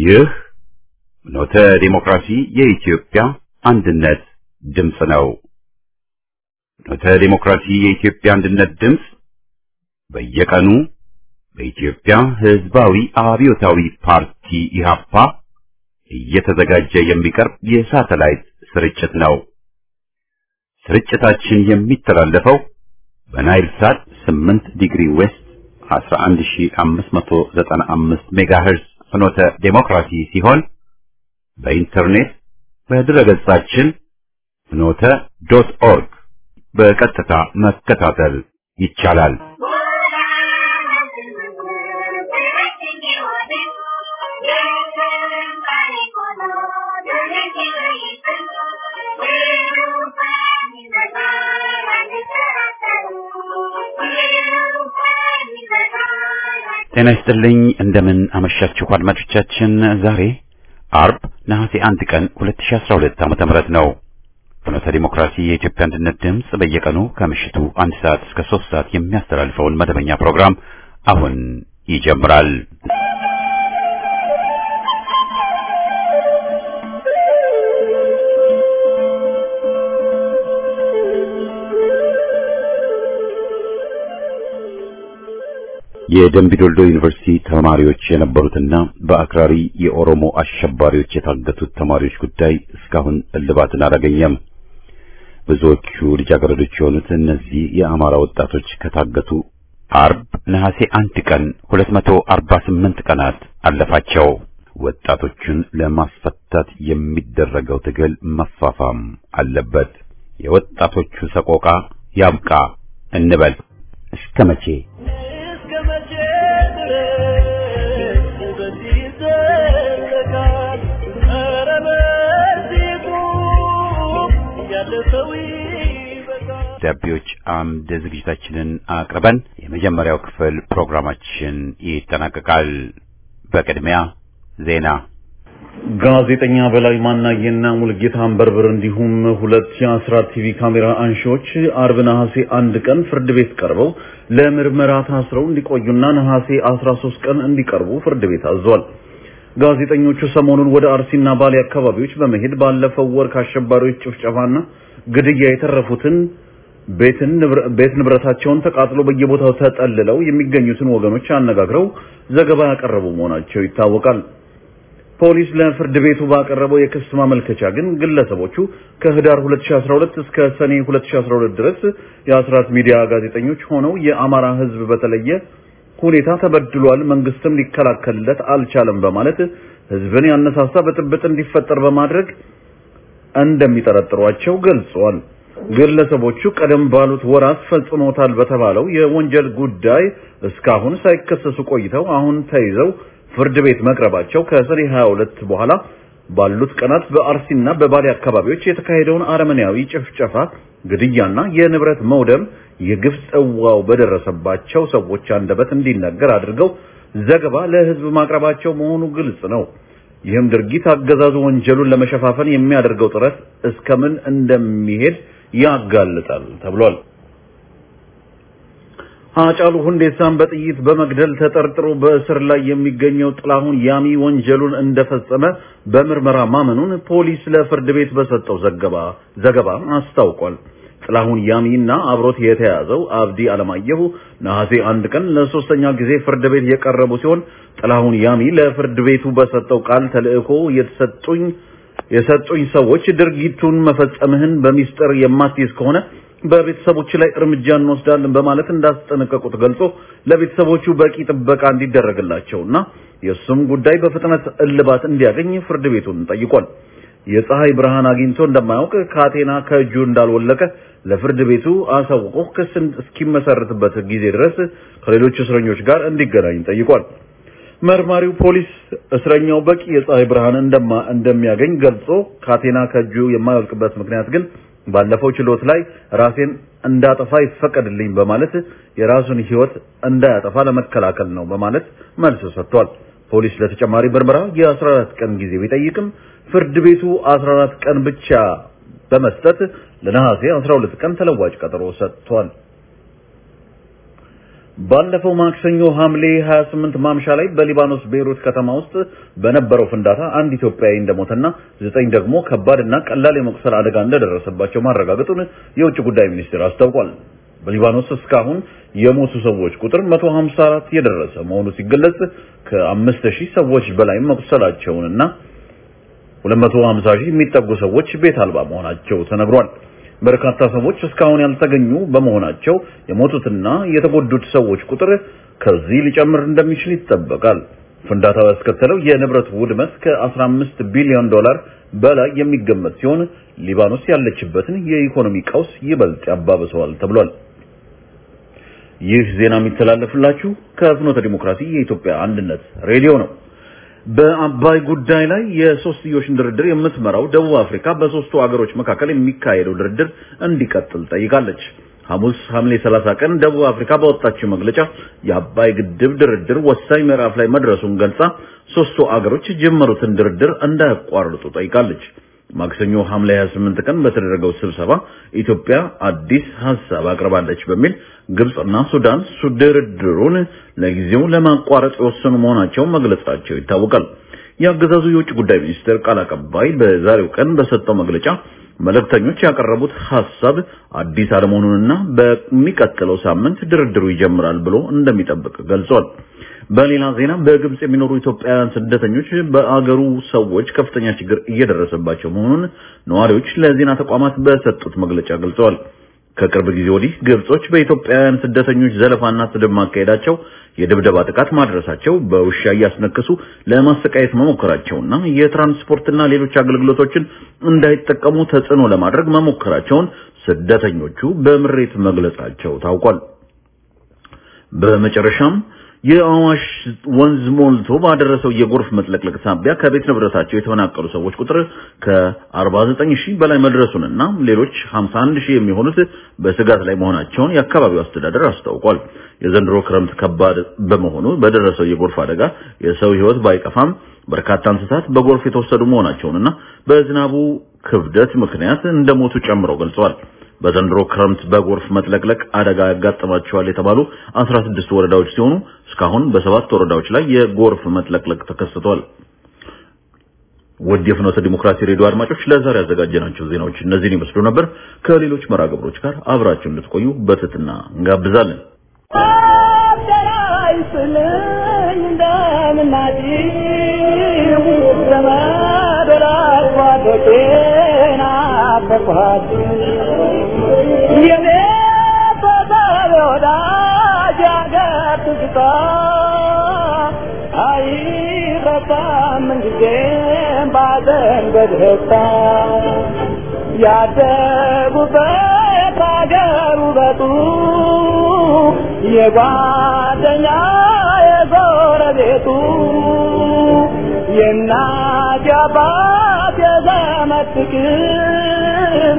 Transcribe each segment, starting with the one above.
ይህ ኖተ ዲሞክራሲ የኢትዮጵያ አንድነት ድምፅ ነው። ኖተ ዲሞክራሲ የኢትዮጵያ አንድነት ድምፅ በየቀኑ በኢትዮጵያ ሕዝባዊ አብዮታዊ ፓርቲ ኢህአፓ እየተዘጋጀ የሚቀርብ የሳተላይት ስርጭት ነው። ስርጭታችን የሚተላለፈው በናይል ሳት 8 ዲግሪ ዌስት 11595 ሜጋሄርዝ ፍኖተ ዴሞክራሲ ሲሆን በኢንተርኔት በድረገጻችን ፍኖተ ዶት ኦርግ በቀጥታ መከታተል ይቻላል። ጤና ይስጥልኝ። እንደምን አመሻችሁ አድማጮቻችን። ዛሬ አርብ ነሐሴ አንድ ቀን 2012 ዓመተ ምህረት ነው። ፍኖተ ዲሞክራሲ የኢትዮጵያ አንድነት ድምፅ በየቀኑ ከምሽቱ አንድ ሰዓት እስከ ሶስት ሰዓት የሚያስተላልፈውን መደበኛ ፕሮግራም አሁን ይጀምራል። የደምቢዶልዶ ዩኒቨርሲቲ ተማሪዎች የነበሩትና በአክራሪ የኦሮሞ አሸባሪዎች የታገቱት ተማሪዎች ጉዳይ እስካሁን እልባትን አላገኘም። ብዙዎቹ ልጃገረዶች የሆኑት እነዚህ የአማራ ወጣቶች ከታገቱ አርብ ነሐሴ አንድ ቀን 248 ቀናት አለፋቸው። ወጣቶቹን ለማስፈታት የሚደረገው ትግል መፋፋም አለበት። የወጣቶቹ ሰቆቃ ያብቃ እንበል። እስከ መቼ? ደብዳቤዎች አምድ ዝግጅታችንን አቅርበን የመጀመሪያው ክፍል ፕሮግራማችን ይጠናቀቃል። በቅድሚያ ዜና። ጋዜጠኛ በላይ ማናየና ሙልጌታ አንበርብር እንዲሁም ሁለት የአስራት ቲቪ ካሜራ አንሺዎች አርብ ነሐሴ አንድ ቀን ፍርድ ቤት ቀርበው ለምርመራ ታስረው እንዲቆዩና ነሐሴ 13 ቀን እንዲቀርቡ ፍርድ ቤት አዟል። ጋዜጠኞቹ ሰሞኑን ወደ አርሲና ባሌ አካባቢዎች በመሄድ ባለፈው ወር ከአሸባሪዎች ጭፍጨፋና ግድያ የተረፉትን ቤትን ቤት ንብረታቸውን ተቃጥሎ በየቦታው ተጠልለው የሚገኙትን ወገኖች አነጋግረው ዘገባ ያቀረቡ መሆናቸው ይታወቃል። ፖሊስ ለፍርድ ቤቱ ባቀረበው የክስ ማመልከቻ ግን ግለሰቦቹ ከህዳር 2012 እስከ ሰኔ 2012 ድረስ የአስራት ሚዲያ ጋዜጠኞች ሆነው የአማራ ሕዝብ በተለየ ሁኔታ ተበድሏል፣ መንግስትም ሊከላከልለት አልቻለም በማለት ሕዝብን ያነሳሳ ብጥብጥ እንዲፈጠር በማድረግ እንደሚጠረጥሯቸው ገልጸዋል። ግለሰቦቹ ቀደም ባሉት ወራት ፈጽሞታል በተባለው የወንጀል ጉዳይ እስካሁን ሳይከሰሱ ቆይተው አሁን ተይዘው ፍርድ ቤት መቅረባቸው ከሰኔ 22 በኋላ ባሉት ቀናት በአርሲና በባሌ አካባቢዎች የተካሄደውን አረመኔያዊ ጭፍጨፋ፣ ግድያና የንብረት መውደም የግፍ ጽዋው በደረሰባቸው ሰዎች አንደበት እንዲነገር አድርገው ዘገባ ለህዝብ ማቅረባቸው መሆኑ ግልጽ ነው። ይህም ድርጊት አገዛዙ ወንጀሉን ለመሸፋፈን የሚያደርገው ጥረት እስከምን እንደሚሄድ ያጋልጣል ተብሏል። ሃጫሉ ሁንዴሳን በጥይት በመግደል ተጠርጥሮ በእስር ላይ የሚገኘው ጥላሁን ያሚ ወንጀሉን እንደፈጸመ በምርመራ ማመኑን ፖሊስ ለፍርድ ቤት በሰጠው ዘገባ ዘገባ አስታውቋል። ጥላሁን ያሚና አብሮት የተያዘው አብዲ አለማየሁ ነሐሴ አንድ ቀን ለሶስተኛ ጊዜ ፍርድ ቤት የቀረቡ ሲሆን ጥላሁን ያሚ ለፍርድ ቤቱ በሰጠው ቃል ተልእኮ የተሰጡኝ የሰጡኝ ሰዎች ድርጊቱን መፈጸምህን በሚስጥር የማትይዝ ከሆነ በቤተሰቦች ላይ እርምጃ እንወስዳለን በማለት እንዳስጠነቀቁት ገልጾ ለቤተሰቦቹ በቂ ጥበቃ እንዲደረግላቸውና የእሱም ጉዳይ በፍጥነት እልባት እንዲያገኝ ፍርድ ቤቱን ጠይቋል። የፀሐይ ብርሃን አግኝቶ እንደማያውቅ ካቴና ከእጁ እንዳልወለቀ ለፍርድ ቤቱ አሳውቆ ክስ እስኪመሰርትበት ጊዜ ድረስ ከሌሎች እስረኞች ጋር እንዲገናኝ ጠይቋል። መርማሪው ፖሊስ እስረኛው በቂ የፀሐይ ብርሃን እንደማ እንደሚያገኝ ገልጾ ካቴና ከእጁ የማይወልቅበት ምክንያት ግን ባለፈው ችሎት ላይ ራሴን እንዳጠፋ ይፈቀድልኝ በማለት የራሱን ሕይወት እንዳያጠፋ ለመከላከል ነው በማለት መልስ ሰጥቷል። ፖሊስ ለተጨማሪ ምርመራ የ14 ቀን ጊዜ ቢጠይቅም ፍርድ ቤቱ 14 ቀን ብቻ በመስጠት ለነሐሴ 12 ቀን ተለዋጭ ቀጠሮ ሰጥቷል። ባለፈው ማክሰኞ ሐምሌ 28 ማምሻ ላይ በሊባኖስ ቤይሩት ከተማ ውስጥ በነበረው ፍንዳታ አንድ ኢትዮጵያዊ እንደሞተና ዘጠኝ ደግሞ ከባድና ቀላል የመቁሰል አደጋ እንደደረሰባቸው ማረጋገጡን የውጭ ጉዳይ ሚኒስቴር አስታውቋል። በሊባኖስ እስካሁን የሞቱ ሰዎች ቁጥር 154 የደረሰ መሆኑ ሲገለጽ ከ5000 ሰዎች በላይ መቁሰላቸውንና 250 ሺህ የሚጠጉ ሰዎች ቤት አልባ መሆናቸው ተነግሯል። በርካታ ሰዎች እስካሁን ያልተገኙ በመሆናቸው የሞቱትና የተጎዱት ሰዎች ቁጥር ከዚህ ሊጨምር እንደሚችል ይጠበቃል። ፍንዳታው ያስከተለው የንብረት ውድመት ከ15 ቢሊዮን ዶላር በላይ የሚገመት ሲሆን ሊባኖስ ያለችበትን የኢኮኖሚ ቀውስ ይበልጥ ያባብሰዋል ተብሏል። ይህ ዜና የሚተላለፍላችሁ ከፍኖተ ዲሞክራሲ የኢትዮጵያ አንድነት ሬዲዮ ነው። በአባይ ጉዳይ ላይ የሶስትዮሽን ድርድር የምትመራው ደቡብ አፍሪካ በሶስቱ አገሮች መካከል የሚካሄደው ድርድር እንዲቀጥል ጠይቃለች። ሐሙስ ሐምሌ 30 ቀን ደቡብ አፍሪካ በወጣችው መግለጫ የአባይ ግድብ ድርድር ወሳኝ ምዕራፍ ላይ መድረሱን ገልጻ ሶስቱ አገሮች የጀመሩትን ድርድር እንዳያቋርጡ ጠይቃለች። ማክሰኞ ሐምሌ 28 ቀን በተደረገው ስብሰባ ኢትዮጵያ አዲስ ሐሳብ አቅርባለች በሚል ግብጽና ሱዳን ድርድሩን ለጊዜው ለማቋረጥ የወሰኑ መሆናቸውን መግለጻቸው ይታወቃል። የአገዛዙ የውጭ ጉዳይ ሚኒስቴር ቃል አቀባይ በዛሬው ቀን በሰጠው መግለጫ መልእክተኞች ያቀረቡት ሐሳብ አዲስ አለመሆኑንና በሚቀጥለው ሳምንት ድርድሩ ይጀምራል ብሎ እንደሚጠብቅ ገልጿል። በሌላ ዜና በግብጽ የሚኖሩ ኢትዮጵያውያን ስደተኞች በአገሩ ሰዎች ከፍተኛ ችግር እየደረሰባቸው መሆኑን ነዋሪዎች ለዜና ተቋማት በሰጡት መግለጫ ገልጸዋል። ከቅርብ ጊዜ ወዲህ ግብጾች በኢትዮጵያውያን ስደተኞች ዘለፋና ስድብ ማካሄዳቸው፣ የድብደባ ጥቃት ማድረሳቸው፣ በውሻ እያስነከሱ ለማሰቃየት መሞከራቸውና የትራንስፖርትና ሌሎች አገልግሎቶችን እንዳይጠቀሙ ተጽዕኖ ለማድረግ መሞከራቸውን ስደተኞቹ በምሬት መግለጻቸው ታውቋል። በመጨረሻም የአዋሽ ወንዝ ሞልቶ ባደረሰው የጎርፍ መጥለቅለቅ ሳቢያ ከቤት ንብረታቸው የተፈናቀሉ ሰዎች ቁጥር ከ49 ሺህ በላይ መድረሱንና ሌሎች 51 ሺህ የሚሆኑት በስጋት ላይ መሆናቸውን የአካባቢው አስተዳደር አስታውቋል። የዘንድሮ ክረምት ከባድ በመሆኑ በደረሰው የጎርፍ አደጋ የሰው ሕይወት ባይጠፋም በርካታ እንስሳት በጎርፍ የተወሰዱ መሆናቸውንና በዝናቡ ክብደት ምክንያት እንደሞቱ ጨምረው ገልጸዋል። በዘንድሮ ክረምት በጎርፍ መጥለቅለቅ አደጋ ያጋጥማቸዋል የተባሉ 16 ወረዳዎች ሲሆኑ እስካሁን በሰባት ወረዳዎች ላይ የጎርፍ መጥለቅለቅ ተከስቷል። ውድ የፍኖተ ዲሞክራሲ ሬዲዮ አድማጮች ለዛሬ ያዘጋጀናቸው ዜናዎች እነዚህን ይመስሉ ነበር። ከሌሎች መርሃ ግብሮች ጋር አብራችሁ እንድትቆዩ በትህትና እንጋብዛለን። ያደጉበት አገር ውበቱ የጓደኛ የጎረቤቱ የእናት የአባት የዘመድ ፍቅር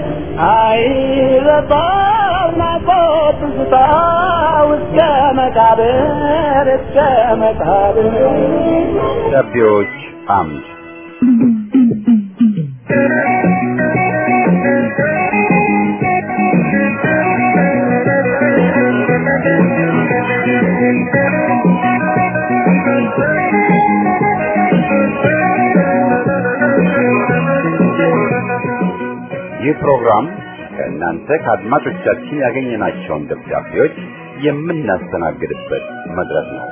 አይረሳም ናፍቆት ትዝታ እስከ መቃብር እስከ መቃብር ደብዳቤዎች አምድ ይህ ፕሮግራም ከእናንተ ከአድማጮቻችን ያገኘናቸውን ደብዳቤዎች የምናስተናግድበት መድረክ ነው።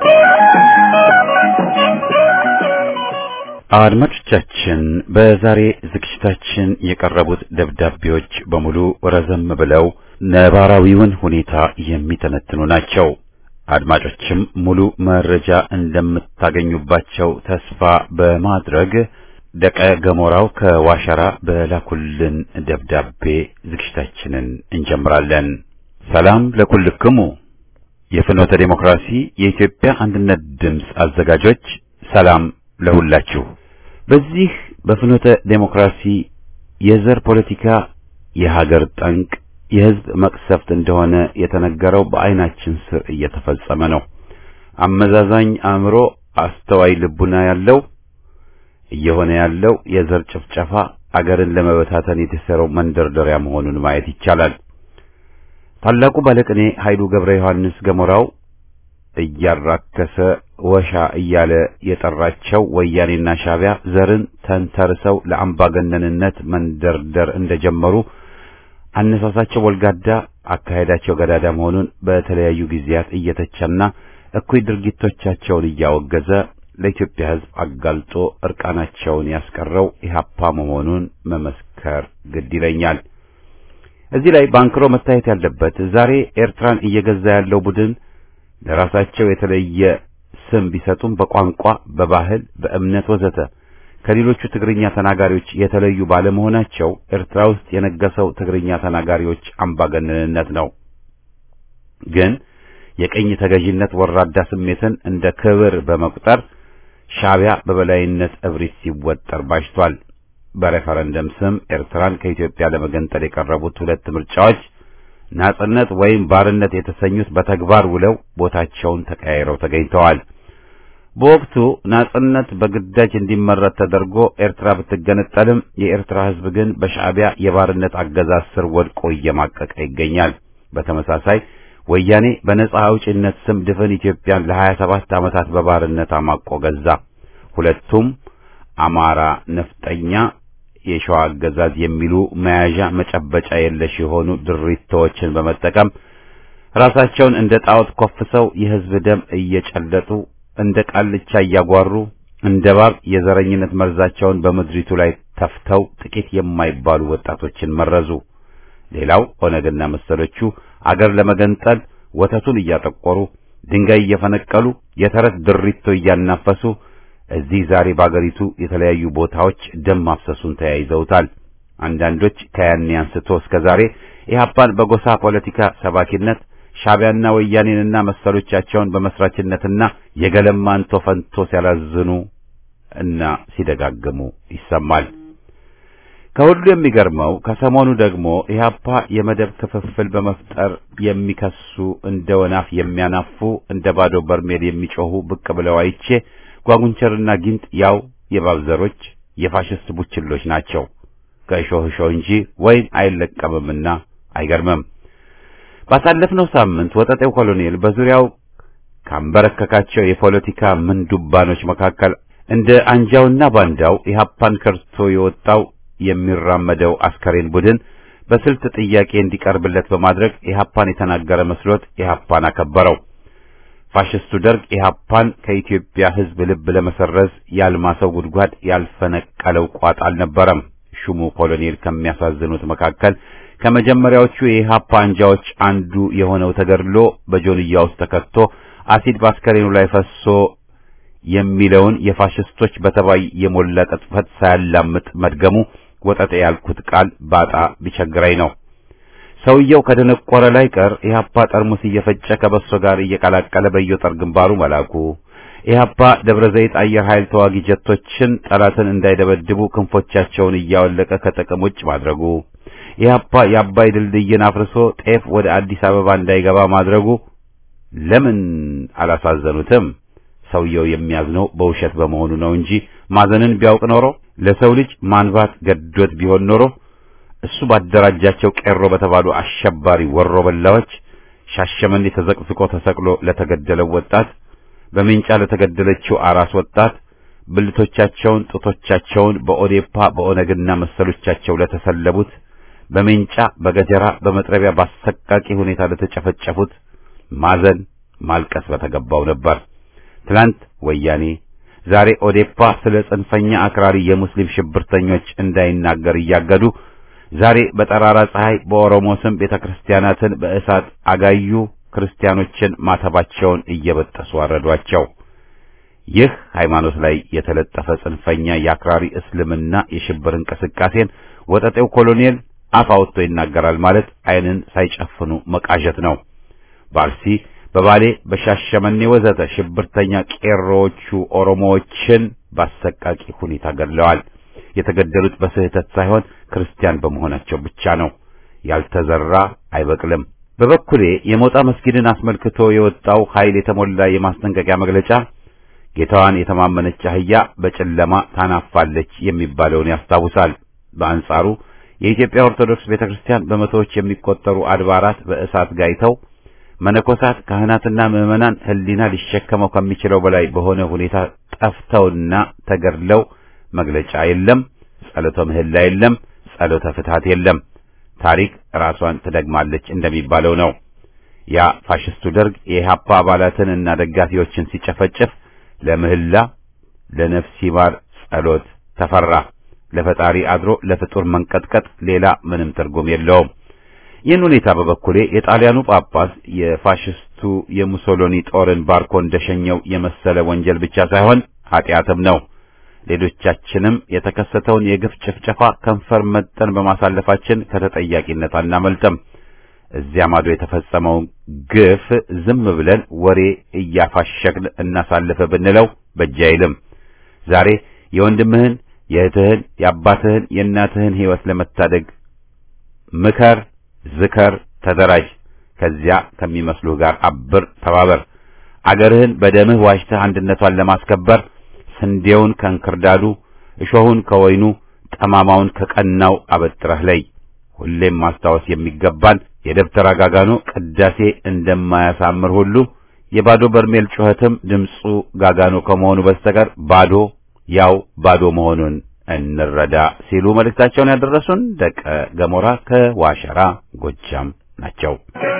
አድማጮቻችን በዛሬ ዝግጅታችን የቀረቡት ደብዳቤዎች በሙሉ ረዘም ብለው ነባራዊውን ሁኔታ የሚተነትኑ ናቸው። አድማጮችም ሙሉ መረጃ እንደምታገኙባቸው ተስፋ በማድረግ ደቀ ገሞራው ከዋሸራ በላኩልን ደብዳቤ ዝግጅታችንን እንጀምራለን። ሰላም ለኩልክሙ የፍኖተ ዴሞክራሲ የኢትዮጵያ አንድነት ድምፅ አዘጋጆች ሰላም ለሁላችሁ። በዚህ በፍኖተ ዴሞክራሲ የዘር ፖለቲካ የሀገር ጠንቅ የሕዝብ መቅሰፍት እንደሆነ የተነገረው በዓይናችን ስር እየተፈጸመ ነው። አመዛዛኝ አእምሮ፣ አስተዋይ ልቡና ያለው እየሆነ ያለው የዘር ጭፍጨፋ አገርን ለመበታተን የተሰራው መንደርደሪያ መሆኑን ማየት ይቻላል። ታላቁ ባለቅኔ ኃይሉ ገብረ ዮሐንስ ገሞራው እያራከሰ ወሻ እያለ የጠራቸው ወያኔና ሻዕቢያ ዘርን ተንተርሰው ለአምባገነንነት መንደርደር እንደጀመሩ አነሳሳቸው ወልጋዳ፣ አካሄዳቸው ገዳዳ መሆኑን በተለያዩ ጊዜያት እየተቸና እኩይ ድርጊቶቻቸውን እያወገዘ ለኢትዮጵያ ሕዝብ አጋልጦ እርቃናቸውን ያስቀረው ኢህአፓ መሆኑን መመስከር ግድ ይለኛል። እዚህ ላይ ባንክሮ መታየት ያለበት ዛሬ ኤርትራን እየገዛ ያለው ቡድን ለራሳቸው የተለየ ስም ቢሰጡም በቋንቋ፣ በባህል፣ በእምነት ወዘተ ከሌሎቹ ትግርኛ ተናጋሪዎች የተለዩ ባለመሆናቸው ኤርትራ ውስጥ የነገሰው ትግርኛ ተናጋሪዎች አምባገነንነት ነው። ግን የቀኝ ተገዥነት ወራዳ ስሜትን እንደ ክብር በመቁጠር ሻዕቢያ በበላይነት እብሪት ሲወጠር ባሽቷል። በሬፈረንደም ስም ኤርትራን ከኢትዮጵያ ለመገንጠል የቀረቡት ሁለት ምርጫዎች ናጽነት ወይም ባርነት የተሰኙት በተግባር ውለው ቦታቸውን ተቀያይረው ተገኝተዋል። በወቅቱ ናጽነት በግዳጅ እንዲመረጥ ተደርጎ ኤርትራ ብትገነጠልም የኤርትራ ሕዝብ ግን በሻዕቢያ የባርነት አገዛዝ ስር ወድቆ እየማቀቀ ይገኛል። በተመሳሳይ ወያኔ በነጻ አውጪነት ስም ድፍን ኢትዮጵያን ለሀያ ሰባት ዓመታት በባርነት አማቆ ገዛ። ሁለቱም አማራ ነፍጠኛ የሸዋ አገዛዝ የሚሉ መያዣ መጨበጫ የለሽ የሆኑ ድሪቶችን በመጠቀም ራሳቸውን እንደ ጣዖት ኮፍሰው የሕዝብ ደም እየጨለጡ እንደ ቃልቻ እያጓሩ እንደ ባብ የዘረኝነት መርዛቸውን በምድሪቱ ላይ ተፍተው ጥቂት የማይባሉ ወጣቶችን መረዙ። ሌላው ኦነግና መሰሎቹ አገር ለመገንጠል ወተቱን እያጠቆሩ ድንጋይ እየፈነቀሉ የተረት ድሪቶ እያናፈሱ እዚህ ዛሬ በአገሪቱ የተለያዩ ቦታዎች ደም ማፍሰሱን ተያይዘውታል። አንዳንዶች ከያኔ አንስቶ እስከ ዛሬ ኢህአፓን በጎሳ ፖለቲካ ሰባኪነት ሻዕቢያና ወያኔንና መሰሎቻቸውን በመስራችነትና የገለማንቶ ፈንቶ ሲያላዝኑ እና ሲደጋግሙ ይሰማል። ከሁሉ የሚገርመው ከሰሞኑ ደግሞ ኢህአፓ የመደብ ክፍፍል በመፍጠር የሚከሱ እንደ ወናፍ የሚያናፉ እንደ ባዶ በርሜል የሚጮሁ ብቅ ብለው አይቼ ጓጉንቸርና ጊንጥ ያው የባብዘሮች የፋሽስት ቡችሎች ናቸው። ከእሾህ እሾህ እንጂ ወይን አይለቀምምና አይገርምም። ባሳለፍነው ሳምንት ወጠጤው ኮሎኔል በዙሪያው ካንበረከካቸው የፖለቲካ ምንዱባኖች መካከል እንደ አንጃውና ባንዳው ኢህአፓን ከርቶ የወጣው የሚራመደው አስከሬን ቡድን በስልት ጥያቄ እንዲቀርብለት በማድረግ ኢህአፓን የተናገረ መስሎት ኢህአፓን አከበረው። ፋሽስቱ ደርግ ኢህአፓን ከኢትዮጵያ ሕዝብ ልብ ለመሰረዝ ያልማሰው ጉድጓድ ያልፈነቀለው ቋጥ አልነበረም። ሹሙ ኮሎኔል ከሚያሳዝኑት መካከል ከመጀመሪያዎቹ የኢህአፓ አንጃዎች አንዱ የሆነው ተገድሎ በጆንያ ውስጥ ተከቶ አሲድ በአስከሬኑ ላይ ፈሶ የሚለውን የፋሽስቶች በተባይ የሞላ ቅጥፈት ሳያላምጥ መድገሙ ወጠጤ ያልኩት ቃል ባጣ ቢቸግረኝ ነው። ሰውየው ከደነቆረ ላይ ቀር ኢህአፓ ጠርሙስ እየፈጨ ከበሶ ጋር እየቀላቀለ በየጦር ግንባሩ መላኩ፣ ኢህአፓ ደብረ ዘይት አየር ኃይል ተዋጊ ጀቶችን ጠላትን እንዳይደበድቡ ክንፎቻቸውን እያወለቀ ከጥቅም ውጭ ማድረጉ፣ ኢህአፓ የአባይ ድልድይን አፍርሶ ጤፍ ወደ አዲስ አበባ እንዳይገባ ማድረጉ ለምን አላሳዘኑትም? ሰውየው የሚያዝነው በውሸት በመሆኑ ነው እንጂ ማዘንን ቢያውቅ ኖሮ ለሰው ልጅ ማንባት ገዶት ቢሆን ኖሮ እሱ ባደራጃቸው ቄሮ በተባሉ አሸባሪ ወሮ በላዎች ሻሸመኔ ተዘቅዝቆ ተሰቅሎ ለተገደለው ወጣት፣ በሜንጫ ለተገደለችው አራስ ወጣት፣ ብልቶቻቸውን ጡቶቻቸውን በኦዴፓ በኦነግና መሰሎቻቸው ለተሰለቡት፣ በሜንጫ በገጀራ በመጥረቢያ ባሰቃቂ ሁኔታ ለተጨፈጨፉት ማዘን ማልቀስ በተገባው ነበር። ትላንት ወያኔ ዛሬ ኦዴፓ ስለ ጽንፈኛ አክራሪ የሙስሊም ሽብርተኞች እንዳይናገር እያገዱ ዛሬ በጠራራ ፀሐይ በኦሮሞ ስም ቤተክርስቲያናትን በእሳት አጋዩ፣ ክርስቲያኖችን ማተባቸውን እየበጠሱ አረዷቸው። ይህ ሃይማኖት ላይ የተለጠፈ ጽንፈኛ የአክራሪ እስልምና የሽብር እንቅስቃሴን ወጠጤው ኮሎኔል አፍ አውጥቶ ይናገራል ማለት ዓይንን ሳይጨፍኑ መቃዠት ነው። በአርሲ በባሌ በሻሸመኔ ወዘተ ሽብርተኛ ቄሮዎቹ ኦሮሞዎችን ባሰቃቂ ሁኔታ ገድለዋል። የተገደሉት በስህተት ሳይሆን ክርስቲያን በመሆናቸው ብቻ ነው። ያልተዘራ አይበቅልም። በበኩሌ የሞጣ መስጊድን አስመልክቶ የወጣው ኃይል የተሞላ የማስጠንቀቂያ መግለጫ ጌታዋን የተማመነች አህያ በጨለማ ታናፋለች የሚባለውን ያስታውሳል። በአንጻሩ የኢትዮጵያ ኦርቶዶክስ ቤተክርስቲያን በመቶዎች የሚቆጠሩ አድባራት በእሳት ጋይተው መነኮሳት ካህናትና ምዕመናን ሕሊና ሊሸከመው ከሚችለው በላይ በሆነ ሁኔታ ጠፍተውና ተገድለው መግለጫ የለም፣ ጸሎተ ምህላ የለም፣ ጸሎተ ፍትሐት የለም። ታሪክ ራሷን ትደግማለች እንደሚባለው ነው። ያ ፋሽስቱ ደርግ የኢህአፓ አባላትን እና ደጋፊዎችን ሲጨፈጭፍ ለምህላ ለነፍስ ይማር ጸሎት ተፈራ። ለፈጣሪ አድሮ ለፍጡር መንቀጥቀጥ ሌላ ምንም ትርጉም የለውም። ይህን ሁኔታ በበኩሌ የጣሊያኑ ጳጳስ የፋሽስቱ የሙሶሎኒ ጦርን ባርኮ እንደሸኘው የመሰለ ወንጀል ብቻ ሳይሆን ኃጢአትም ነው። ሌሎቻችንም የተከሰተውን የግፍ ጭፍጨፋ ከንፈር መጠን በማሳለፋችን ከተጠያቂነት አናመልጥም። እዚያ ማዶ የተፈጸመውን ግፍ ዝም ብለን ወሬ እያፋሸግን እናሳልፈ ብንለው በእጅ አይልም። ዛሬ የወንድምህን፣ የእህትህን፣ የአባትህን፣ የእናትህን ሕይወት ለመታደግ ምከር፣ ዝከር፣ ተደራጅ። ከዚያ ከሚመስሉህ ጋር አብር፣ ተባበር። አገርህን በደምህ ዋጅተህ አንድነቷን ለማስከበር ስንዴውን ከእንክርዳዱ፣ እሾሁን ከወይኑ፣ ጠማማውን ከቀናው አበጥረህ ለይ። ሁሌም ማስታወስ የሚገባን የደብተራ ጋጋኖ ቅዳሴ እንደማያሳምር ሁሉ የባዶ በርሜል ጩኸትም ድምፁ ጋጋኖ ከመሆኑ በስተቀር ባዶ ያው ባዶ መሆኑን እንረዳ ሲሉ መልእክታቸውን ያደረሱን ደቀ ገሞራ ከዋሸራ ጎጃም ናቸው።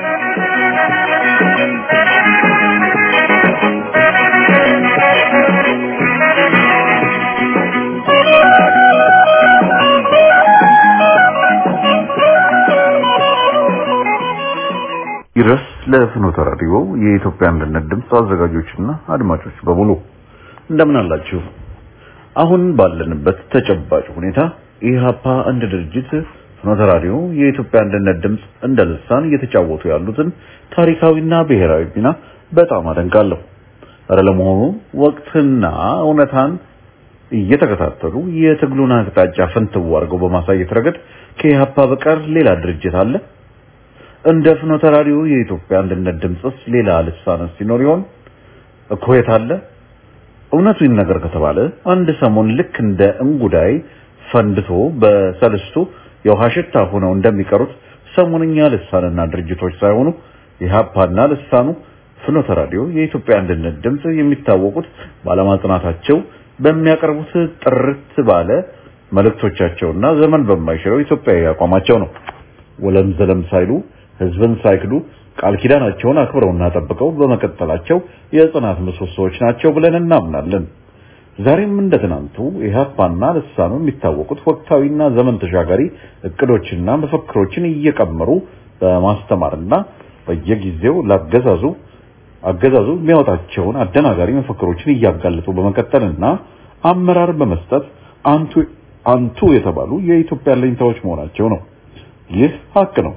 ይድረስ ለፍኖተ ራዲዮ የኢትዮጵያ አንድነት ድምፅ አዘጋጆችና አድማጮች በሙሉ እንደምን አላችሁ? አሁን ባለንበት ተጨባጭ ሁኔታ ኢህአፓ እንደ ድርጅት ፍኖተ ራዲዮ የኢትዮጵያ አንድነት ድምፅ እንደ ልሳን እየተጫወቱ ያሉትን ታሪካዊና ብሔራዊ ሚና በጣም አደንቃለሁ። ኧረ ለመሆኑ ወቅትና እውነታን እየተከታተሉ የትግሉን አቅጣጫ ፍንትው አድርገው በማሳየት ረገድ ከኢህአፓ በቀር ሌላ ድርጅት አለ? እንደ ፍኖተ ራዲዮ የኢትዮጵያ አንድነት ድምፅስ ሌላ ልሳንስ ሲኖር ይሆን እኮ የት አለ? እውነቱ ይነገር ከተባለ አንድ ሰሞን ልክ እንደ እንጉዳይ ፈንድቶ በሰልስቱ የውሃ ሽታ ሆነው እንደሚቀሩት ሰሞንኛ ልሳንና ድርጅቶች ሳይሆኑ ኢህአፓና ልሳኑ ፍኖተ ራዲዮ የኢትዮጵያ አንድነት ድምፅ የሚታወቁት ባለማጽናታቸው በሚያቀርቡት ጥርት ባለ መልእክቶቻቸውና ዘመን በማይሽረው ኢትዮጵያዊ አቋማቸው ነው። ወለም ዘለም ሳይሉ ህዝብን ሳይክዱ ቃል ኪዳናቸውን አክብረውና ጠብቀው በመቀጠላቸው የጽናት ምሰሶዎች ናቸው ብለን እናምናለን። ዛሬም እንደ ትናንቱ ኢህአፓና ልሳኑ የሚታወቁት ወቅታዊና ዘመን ተሻጋሪ እቅዶችና መፈክሮችን እየቀመሩ በማስተማርና በየጊዜው ላገዛዙ አገዛዙ የሚያወጣቸውን አደናጋሪ መፈክሮችን እያጋለጡ በመቀጠልና አመራር በመስጠት አንቱ አንቱ የተባሉ የኢትዮጵያ ለኝታዎች መሆናቸው ነው። ይህ ሀቅ ነው።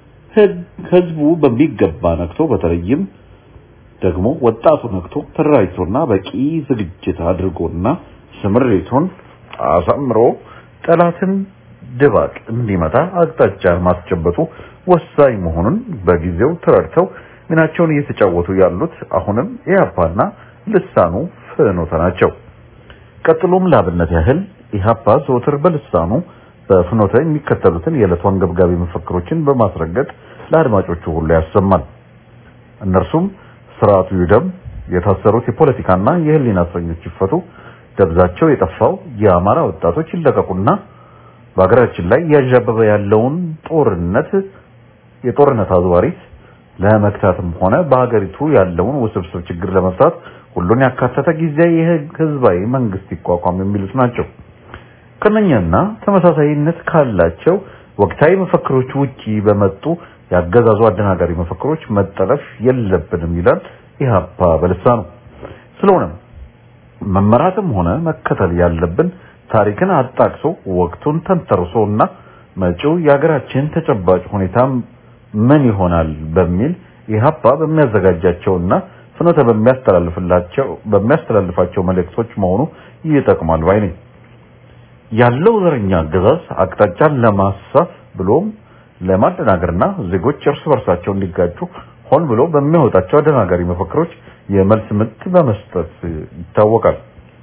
ህዝቡ በሚገባ ነክቶ በተለይም ደግሞ ወጣቱ ነክቶ ተደራጅቶና በቂ ዝግጅት አድርጎና ስምሬቱን አሳምሮ ጠላትን ድባቅ እንዲመታ አቅጣጫ ማስጨበጡ ወሳኝ መሆኑን በጊዜው ተረድተው ሚናቸውን እየተጫወቱ ያሉት አሁንም ኢህአፓና ልሳኑ ፍኖተ ናቸው። ቀጥሎም ላብነት ያህል ኢህአፓ ዘወትር በልሳኑ በፍኖተ የሚከተሉትን የዕለቱ አንገብጋቢ መፈክሮችን በማስረገጥ ለአድማጮቹ ሁሉ ያሰማል። እነርሱም ስርዓቱ ይውደም፣ የታሰሩት የፖለቲካና የህሊና እስረኞች ይፈቱ፣ ደብዛቸው የጠፋው የአማራ ወጣቶች ይለቀቁና በሀገራችን ላይ እያዣበበ ያለውን ጦርነት የጦርነት አዝዋሪት ለመክታትም ሆነ በሀገሪቱ ያለውን ውስብስብ ችግር ለመፍታት ሁሉን ያካተተ ጊዜያዊ ህዝባዊ መንግስት ይቋቋም የሚሉት ናቸው። ከነኛና ተመሳሳይነት ካላቸው ወቅታዊ መፈክሮች ውጪ በመጡ ያገዛዙ አደናጋሪ መፈክሮች መጠለፍ የለብንም ይላል ኢህአፓ በልሳኑ። ስለሆነም መመራትም ሆነ መከተል ያለብን ታሪክን አጣቅሶ ወቅቱን ተንተርሶና መጪው የሀገራችን ተጨባጭ ሁኔታ ምን ይሆናል በሚል ኢህአፓ በሚያዘጋጃቸውና ፍኖተ በሚያስተላልፍላቸው በሚያስተላልፋቸው መልእክቶች መሆኑ ይጠቅማል ባይ ነኝ። ያለው ዘረኛ አገዛዝ አቅጣጫን ለማሳት ብሎም ለማደናገርና ዜጎች እርስ በርሳቸው እንዲጋጩ ሆን ብሎ በሚያወጣቸው አደናጋሪ መፈክሮች የመልስ ምት በመስጠት ይታወቃል።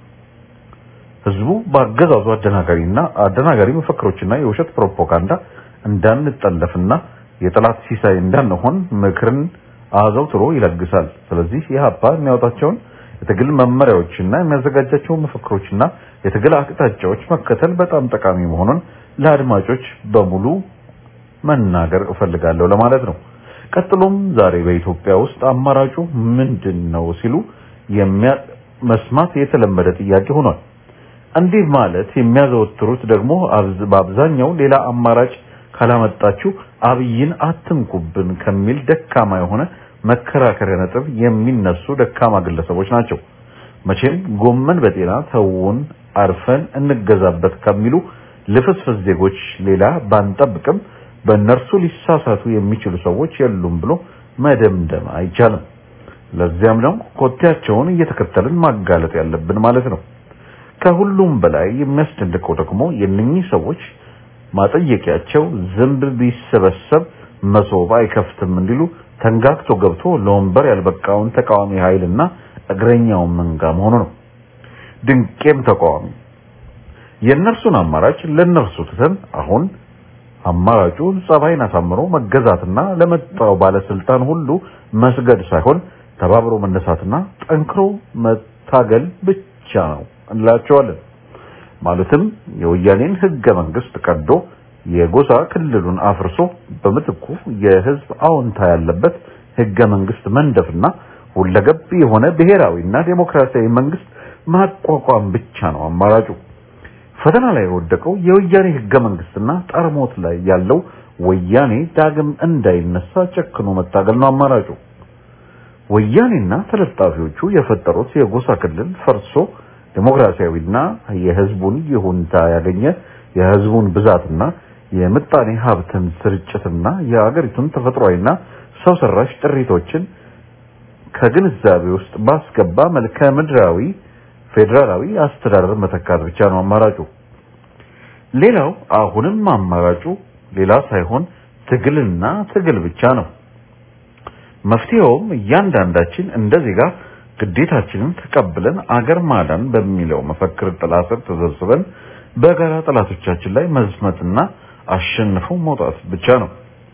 ህዝቡ በአገዛዙ አደናጋሪና አደናጋሪ መፈክሮችና የውሸት ፕሮፓጋንዳ እንዳንጠለፍና የጠላት ሲሳይ እንዳንሆን ምክርን አዘውትሮ ይለግሳል። ስለዚህ ኢህአፓ የሚያወጣቸውን የትግል መመሪያዎችና የሚያዘጋጃቸው መፈክሮችና የትግል አቅጣጫዎች መከተል በጣም ጠቃሚ መሆኑን ለአድማጮች በሙሉ መናገር እፈልጋለሁ ለማለት ነው። ቀጥሎም ዛሬ በኢትዮጵያ ውስጥ አማራጩ ምንድን ነው ሲሉ የሚያ መስማት የተለመደ ጥያቄ ሆኗል። እንዲህ ማለት የሚያዘወትሩት ደግሞ በአብዛኛው ሌላ አማራጭ ካላመጣችሁ አብይን አትንኩብን ከሚል ደካማ የሆነ መከራከሪያ ነጥብ የሚነሱ ደካማ ግለሰቦች ናቸው። መቼም ጎመን በጤና ተውን አርፈን እንገዛበት ከሚሉ ልፍስፍስ ዜጎች ሌላ ባንጠብቅም በእነርሱ ሊሳሳቱ የሚችሉ ሰዎች የሉም ብሎ መደምደም አይቻልም። ለዚያም ነው ኮቴያቸውን እየተከተልን ማጋለጥ ያለብን ማለት ነው። ከሁሉም በላይ የሚያስደንቀው ደግሞ የእነኚህ ሰዎች ማጠየቂያቸው ዝንብ ቢሰበሰብ መሶብ አይከፍትም እንዲሉ ተንጋግቶ ገብቶ ለወንበር ያልበቃውን ተቃዋሚ ኃይልና እግረኛውን መንጋ መሆኑ ነው። ድንቄም ተቃዋሚ የእነርሱን አማራጭ ለእነርሱ ትተን አሁን አማራጩ ጸባይን አሳምሮ መገዛትና ለመጣው ባለስልጣን ሁሉ መስገድ ሳይሆን ተባብሮ መነሳትና ጠንክሮ መታገል ብቻ ነው እንላቸዋለን። ማለትም የወያኔን ህገ መንግስት ቀዶ የጎሳ ክልሉን አፍርሶ በምትኩ የህዝብ አዎንታ ያለበት ህገ መንግስት መንደፍና ሁለገብ የሆነ ብሔራዊና ዴሞክራሲያዊ መንግስት ማቋቋም ብቻ ነው አማራጩ። ፈተና ላይ የወደቀው የወያኔ ህገ መንግስትና ጠርሞት ላይ ያለው ወያኔ ዳግም እንዳይነሳ ጨክኖ መታገል ነው አማራጩ። ወያኔና ተለጣፊዎቹ የፈጠሩት የጎሳ ክልል ፈርሶ ዴሞክራሲያዊና የህዝቡን ይሁንታ ያገኘ የህዝቡን ብዛትና የምጣኔ ሀብትን ስርጭትና የአገሪቱን ተፈጥሯዊና ሰው ሰራሽ ጥሪቶችን ከግንዛቤ ውስጥ ባስገባ መልከ ምድራዊ ፌዴራላዊ አስተዳደር መተካት ብቻ ነው አማራጩ። ሌላው አሁንም አማራጩ ሌላ ሳይሆን ትግልና ትግል ብቻ ነው። መፍትሄውም እያንዳንዳችን እንደ ዜጋ ግዴታችንን ተቀብለን አገር ማዳን በሚለው መፈክር ጥላ ስር ተሰብስበን በጋራ ጠላቶቻችን ላይ መዝመትና አሸንፎ መውጣት ብቻ ነው።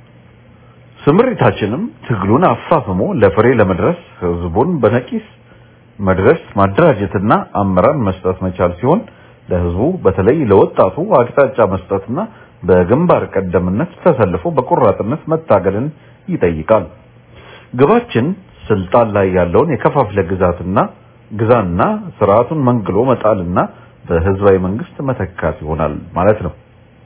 ስምሪታችንም ትግሉን አፋፍሞ ለፍሬ ለመድረስ ህዝቡን በነቂስ መድረስ ማደራጀትና አመራር መስጠት መቻል ሲሆን ለህዝቡ በተለይ ለወጣቱ አቅጣጫ መስጠትና በግንባር ቀደምነት ተሰልፎ በቆራጥነት መታገልን ይጠይቃል። ግባችን ስልጣን ላይ ያለውን የከፋፍለ ግዛትና ግዛና ስርዓቱን መንግሎ መጣልና በህዝባዊ መንግስት መተካት ይሆናል ማለት ነው።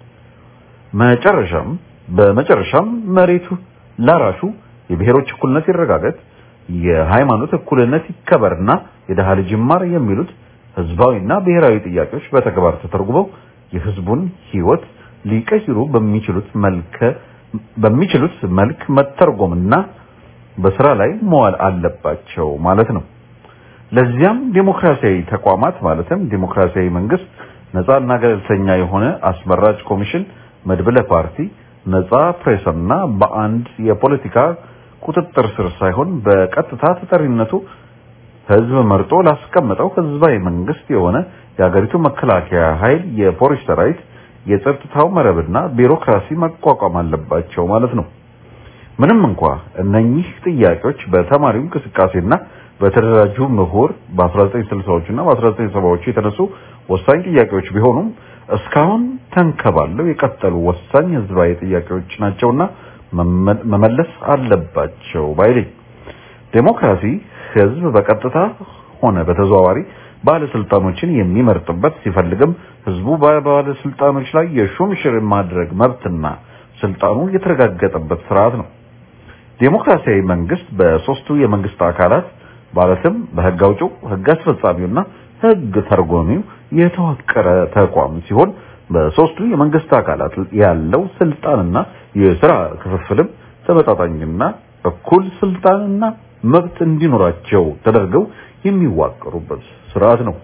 መጨረሻም በመጨረሻም መሬቱ ላራሹ የብሔሮች እኩልነት ይረጋገጥ፣ የሃይማኖት እኩልነት ይከበርና የደሃ ልጅ ይማር የሚሉት ህዝባዊና ብሔራዊ ጥያቄዎች በተግባር ተተርጉመው የህዝቡን ህይወት ሊቀይሩ በሚችሉት መልክ በሚችሉት መልክ መተርጎምና በስራ ላይ መዋል አለባቸው ማለት ነው። ለዚያም ዴሞክራሲያዊ ተቋማት ማለትም ዴሞክራሲያዊ መንግስት፣ ነፃና ገለልተኛ የሆነ አስመራጭ ኮሚሽን፣ መድብለ ፓርቲ፣ ነፃ ፕሬስና በአንድ የፖለቲካ ቁጥጥር ስር ሳይሆን በቀጥታ ተጠሪነቱ ህዝብ መርጦ ላስቀመጠው ህዝባዊ መንግስት የሆነ የሀገሪቱ መከላከያ ኃይል፣ የፖሊስ ሰራዊት፣ የጸጥታው መረብና ቢሮክራሲ መቋቋም አለባቸው ማለት ነው። ምንም እንኳ እነኚህ ጥያቄዎች በተማሪው እንቅስቃሴና በተደራጁ ምሁር በ1960ዎቹና በ1970ዎቹ የተነሱ ወሳኝ ጥያቄዎች ቢሆኑም እስካሁን ተንከባለው የቀጠሉ ወሳኝ ህዝባዊ ጥያቄዎች ናቸውና መመለስ አለባቸው ባይለኝ። ዴሞክራሲ ህዝብ በቀጥታ ሆነ በተዘዋዋሪ ባለስልጣኖችን የሚመርጥበት ሲፈልግም ህዝቡ በባለስልጣኖች ላይ የሹም ሽር ማድረግ መብትና ስልጣኑ የተረጋገጠበት ስርዓት ነው። ዴሞክራሲያዊ መንግስት በሶስቱ የመንግስት አካላት ማለትም በህግ አውጪው፣ ህግ አስፈጻሚውና ህግ ተርጓሚው የተዋቀረ ተቋም ሲሆን በሶስቱ የመንግስት አካላት ያለው ስልጣንና የስራ ክፍፍልም ተመጣጣኝና እኩል ስልጣንና መብት እንዲኖራቸው ተደርገው የሚዋቀሩበት ስርዓት ነው።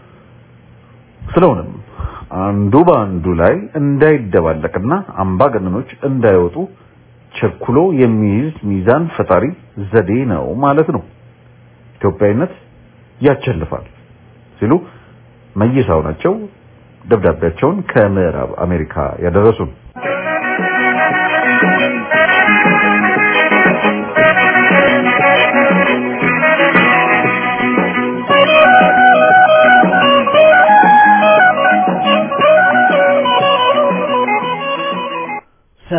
ስለሆነም አንዱ በአንዱ ላይ እንዳይደባለቅና አምባገነኖች እንዳይወጡ ቸኩሎ የሚይዝ ሚዛን ፈጣሪ ዘዴ ነው ማለት ነው። ኢትዮጵያዊነት ያቸልፋል ሲሉ መይሳው ናቸው ደብዳቤያቸውን ከምዕራብ አሜሪካ ያደረሱን።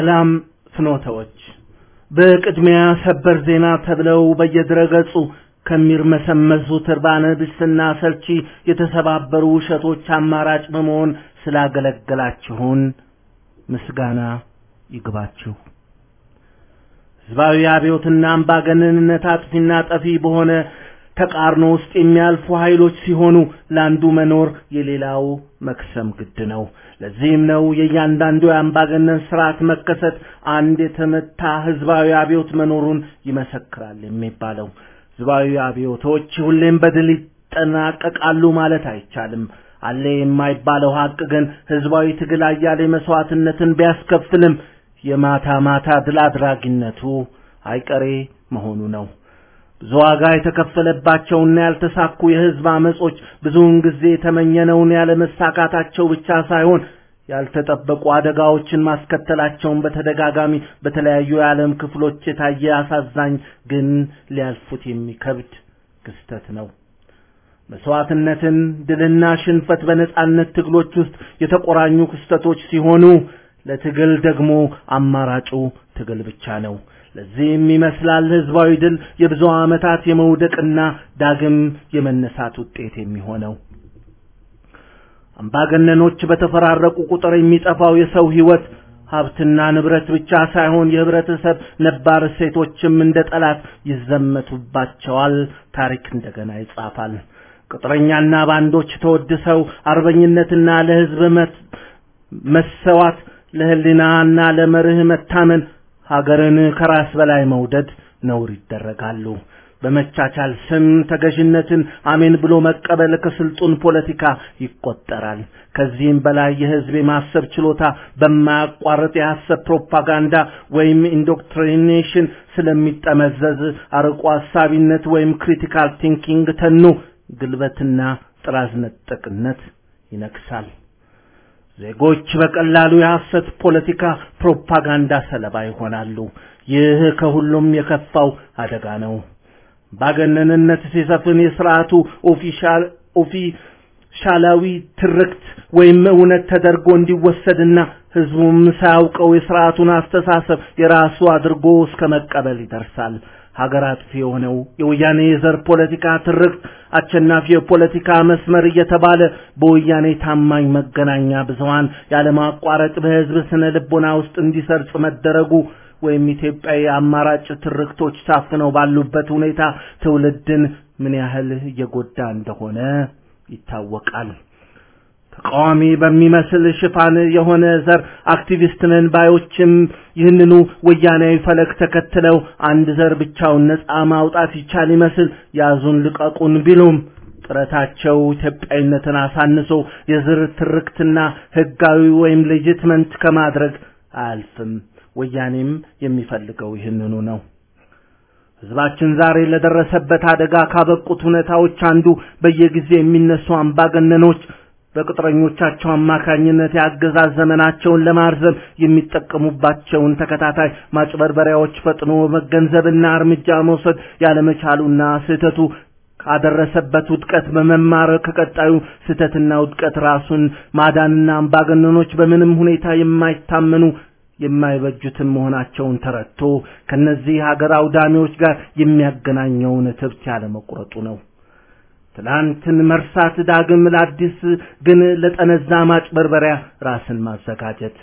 ሰላም ፍኖተዎች በቅድሚያ ሰበር ዜና ተብለው በየድረገጹ ከሚርመሰመሱት እርባነ ቢስና ሰልቺ የተሰባበሩ ውሸቶች አማራጭ በመሆን ስላገለገላችሁን ምስጋና ይግባችሁ። ህዝባዊ አብዮትና አምባገነንነት አጥፊና ጠፊ በሆነ ተቃርኖ ውስጥ የሚያልፉ ኃይሎች ሲሆኑ ለአንዱ መኖር የሌላው መክሰም ግድ ነው። ለዚህም ነው የእያንዳንዱ የአምባገነን ስርዓት መከሰት አንድ የተመታ ህዝባዊ አብዮት መኖሩን ይመሰክራል የሚባለው። ህዝባዊ አብዮቶች ሁሌም በድል ይጠናቀቃሉ ማለት አይቻልም። አለ የማይባለው ሀቅ ግን ህዝባዊ ትግል አያሌ መስዋዕትነትን ቢያስከፍልም የማታ ማታ ድል አድራጊነቱ አይቀሬ መሆኑ ነው። ብዙ ዋጋ የተከፈለባቸውና ያልተሳኩ የህዝብ አመጾች ብዙውን ጊዜ የተመኘነውን ያለመሳካታቸው ብቻ ሳይሆን ያልተጠበቁ አደጋዎችን ማስከተላቸውን በተደጋጋሚ በተለያዩ የዓለም ክፍሎች የታየ አሳዛኝ ግን ሊያልፉት የሚከብድ ክስተት ነው። መስዋዕትነትን፣ ድልና ሽንፈት በነጻነት ትግሎች ውስጥ የተቆራኙ ክስተቶች ሲሆኑ ለትግል ደግሞ አማራጩ ትግል ብቻ ነው። ለዚህም ይመስላል ህዝባዊ ድል የብዙ ዓመታት የመውደቅና ዳግም የመነሳት ውጤት የሚሆነው። አምባገነኖች በተፈራረቁ ቁጥር የሚጠፋው የሰው ህይወት ሀብትና ንብረት ብቻ ሳይሆን የህብረተሰብ ነባር እሴቶችም እንደ ጠላት ይዘመቱባቸዋል። ታሪክ እንደገና ይጻፋል። ቅጥረኛና ባንዶች ተወድሰው አርበኝነትና ለህዝብ መሰዋት ለህሊናና ለመርህ መታመን ሀገርን ከራስ በላይ መውደድ ነውር ይደረጋሉ። በመቻቻል ስም ተገዥነትን አሜን ብሎ መቀበል ከስልጡን ፖለቲካ ይቆጠራል። ከዚህም በላይ የህዝብ የማሰብ ችሎታ በማያቋርጥ የሐሰት ፕሮፓጋንዳ ወይም ኢንዶክትሪኔሽን ስለሚጠመዘዝ አርቆ ሀሳቢነት ወይም ክሪቲካል ቲንኪንግ ተኖ ግልበትና ጥራዝ ነጠቅነት ይነግሳል። ዜጎች በቀላሉ የሐሰት ፖለቲካ ፕሮፓጋንዳ ሰለባ ይሆናሉ። ይህ ከሁሉም የከፋው አደጋ ነው። ባገነንነት ሲሰፍን የስርዓቱ ኦፊሻል ኦፊሻላዊ ትርክት ወይም እውነት ተደርጎ እንዲወሰድና ህዝቡም ሳያውቀው የስርዓቱን አስተሳሰብ የራሱ አድርጎ እስከ መቀበል ይደርሳል። ሀገር አጥፊ የሆነው የወያኔ የዘር ፖለቲካ ትርክት አሸናፊ የፖለቲካ መስመር እየተባለ በወያኔ ታማኝ መገናኛ ብዙሃን ያለማቋረጥ በህዝብ ስነ ልቦና ውስጥ እንዲሰርጽ መደረጉ ወይም ኢትዮጵያዊ አማራጭ ትርክቶች ታፍነው ባሉበት ሁኔታ ትውልድን ምን ያህል እየጎዳ እንደሆነ ይታወቃል። ተቃዋሚ በሚመስል ሽፋን የሆነ ዘር አክቲቪስት ነን ባዮችም ይህንኑ ወያናዊ ፈለግ ተከትለው አንድ ዘር ብቻውን ነፃ ማውጣት ይቻል ይመስል ያዙን ልቀቁን ቢሉም ጥረታቸው ኢትዮጵያዊነትን አሳንሶ የዘር ትርክትና ህጋዊ ወይም ሌጂትመንት ከማድረግ አያልፍም። ወያኔም የሚፈልገው ይህንኑ ነው። ህዝባችን ዛሬ ለደረሰበት አደጋ ካበቁት ሁኔታዎች አንዱ በየጊዜ የሚነሱ አምባገነኖች በቅጥረኞቻቸው አማካኝነት የአገዛዝ ዘመናቸውን ለማርዘም የሚጠቀሙባቸውን ተከታታይ ማጭበርበሪያዎች ፈጥኖ መገንዘብና እርምጃ መውሰድ ያለመቻሉና ስህተቱ ካደረሰበት ውድቀት በመማር ከቀጣዩ ስህተትና ውድቀት ራሱን ማዳንና አምባገነኖች በምንም ሁኔታ የማይታመኑ የማይበጁትም መሆናቸውን ተረድቶ ከነዚህ ሀገር አውዳሚዎች ጋር የሚያገናኘውን ትብት ያለመቁረጡ ነው። ትላንትን መርሳት ዳግም ለአዲስ ግን ለጠነዛ ማጭበርበሪያ ራስን ማዘጋጀት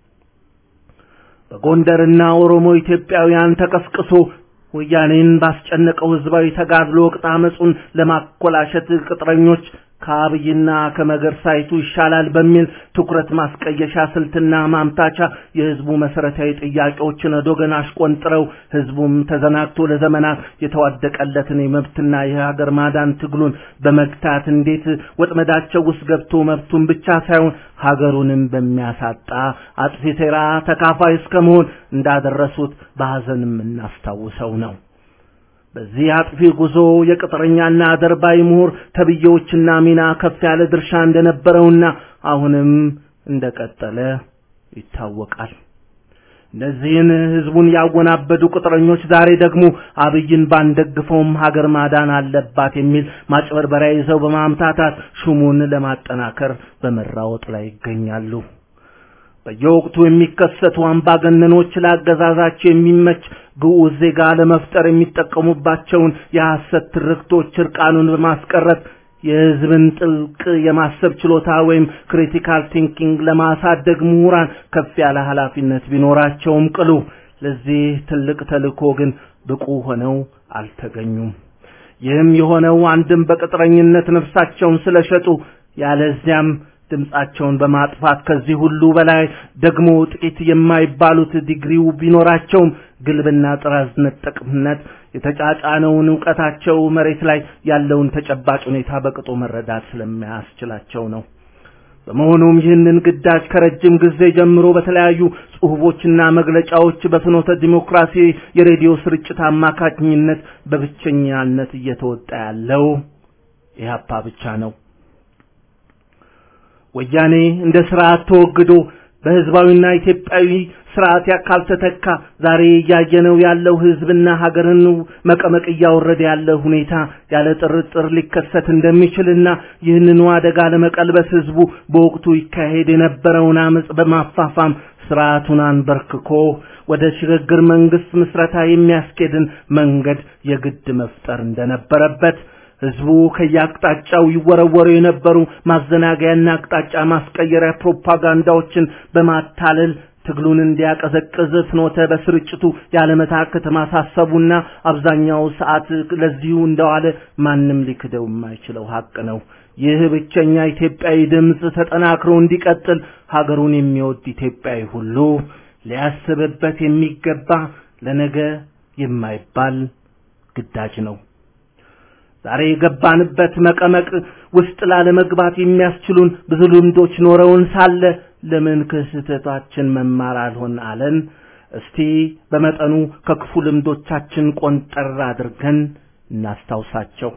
በጎንደርና ኦሮሞ ኢትዮጵያውያን ተቀስቅሶ ወያኔን ባስጨነቀው ህዝባዊ ተጋድሎ ወቅት አመጹን ለማኮላሸት ቅጥረኞች ከአብይና ከመገርሳይቱ ይሻላል በሚል ትኩረት ማስቀየሻ ስልትና ማምታቻ የህዝቡ መሰረታዊ ጥያቄዎችን ወደገን አሽቆንጥረው ህዝቡም ተዘናግቶ ለዘመናት የተዋደቀለትን የመብትና የሀገር ማዳን ትግሉን በመግታት እንዴት ወጥመዳቸው ውስጥ ገብቶ መብቱን ብቻ ሳይሆን ሀገሩንም በሚያሳጣ አጥፊ ሴራ ተካፋይ እስከመሆን እንዳደረሱት በሐዘን የምናስታውሰው ነው። በዚህ አጥፊ ጉዞ የቅጥረኛና አደርባይ ምሁር ተብዬዎችና ሚና ከፍ ያለ ድርሻ እንደነበረውና አሁንም እንደቀጠለ ይታወቃል። እነዚህን ህዝቡን ያወናበዱ ቅጥረኞች ዛሬ ደግሞ አብይን ባንደግፈውም ሀገር ማዳን አለባት የሚል ማጭበርበሪያ ይዘው በማምታታት ሹሙን ለማጠናከር በመራወጥ ላይ ይገኛሉ። በየወቅቱ የሚከሰቱ አምባገነኖች ለአገዛዛቸው የሚመች ግዑዝ ዜጋ ለመፍጠር የሚጠቀሙባቸውን የሐሰት ትርክቶች እርቃኑን በማስቀረት የሕዝብን ጥልቅ የማሰብ ችሎታ ወይም ክሪቲካል ቲንኪንግ ለማሳደግ ምሁራን ከፍ ያለ ኃላፊነት ቢኖራቸውም ቅሉ ለዚህ ትልቅ ተልእኮ ግን ብቁ ሆነው አልተገኙም። ይህም የሆነው አንድም በቅጥረኝነት ነፍሳቸውን ስለሸጡ ያለዚያም ድምጻቸውን በማጥፋት ከዚህ ሁሉ በላይ ደግሞ ጥቂት የማይባሉት ዲግሪው ቢኖራቸውም ግልብና ጥራዝ ነጠቅነት የተጫጫነውን ዕውቀታቸው መሬት ላይ ያለውን ተጨባጭ ሁኔታ በቅጡ መረዳት ስለማያስችላቸው ነው። በመሆኑም ይህንን ግዳጅ ከረጅም ጊዜ ጀምሮ በተለያዩ ጽሁፎችና መግለጫዎች በፍኖተ ዲሞክራሲ የሬዲዮ ስርጭት አማካኝነት በብቸኛነት እየተወጣ ያለው ኢህአፓ ብቻ ነው። ወያኔ እንደ ስርዓት ተወግዶ በህዝባዊና ኢትዮጵያዊ ስርዓት ካልተተካ ዛሬ እያየነው ያለው ህዝብና ሀገርን መቀመቅ እያወረደ ያለ ሁኔታ ያለ ጥርጥር ሊከሰት እንደሚችልና ይህንኑ አደጋ ለመቀልበስ ህዝቡ በወቅቱ ይካሄድ የነበረውን አመጽ በማፋፋም ስርዓቱን አንበርክኮ ወደ ሽግግር መንግስት ምስረታ የሚያስኬድን መንገድ የግድ መፍጠር እንደነበረበት ህዝቡ ከየአቅጣጫው ይወረወሩ የነበሩ ማዘናገያና አቅጣጫ ማስቀየሪያ ፕሮፓጋንዳዎችን በማታለል ትግሉን እንዲያቀዘቅዝ ፍኖተ በስርጭቱ ያለመታከት ማሳሰቡና አብዛኛው ሰዓት ለዚሁ እንደዋለ ማንም ሊክደው የማይችለው ሀቅ ነው። ይህ ብቸኛ ኢትዮጵያዊ ድምፅ ተጠናክሮ እንዲቀጥል ሀገሩን የሚወድ ኢትዮጵያዊ ሁሉ ሊያስብበት የሚገባ ለነገ የማይባል ግዳጅ ነው። ዛሬ የገባንበት መቀመቅ ውስጥ ላለመግባት የሚያስችሉን ብዙ ልምዶች ኖረውን ሳለ ለምን ከስህተታችን መማር አልሆን አለን? እስቲ በመጠኑ ከክፉ ልምዶቻችን ቆንጠር አድርገን እናስታውሳቸው።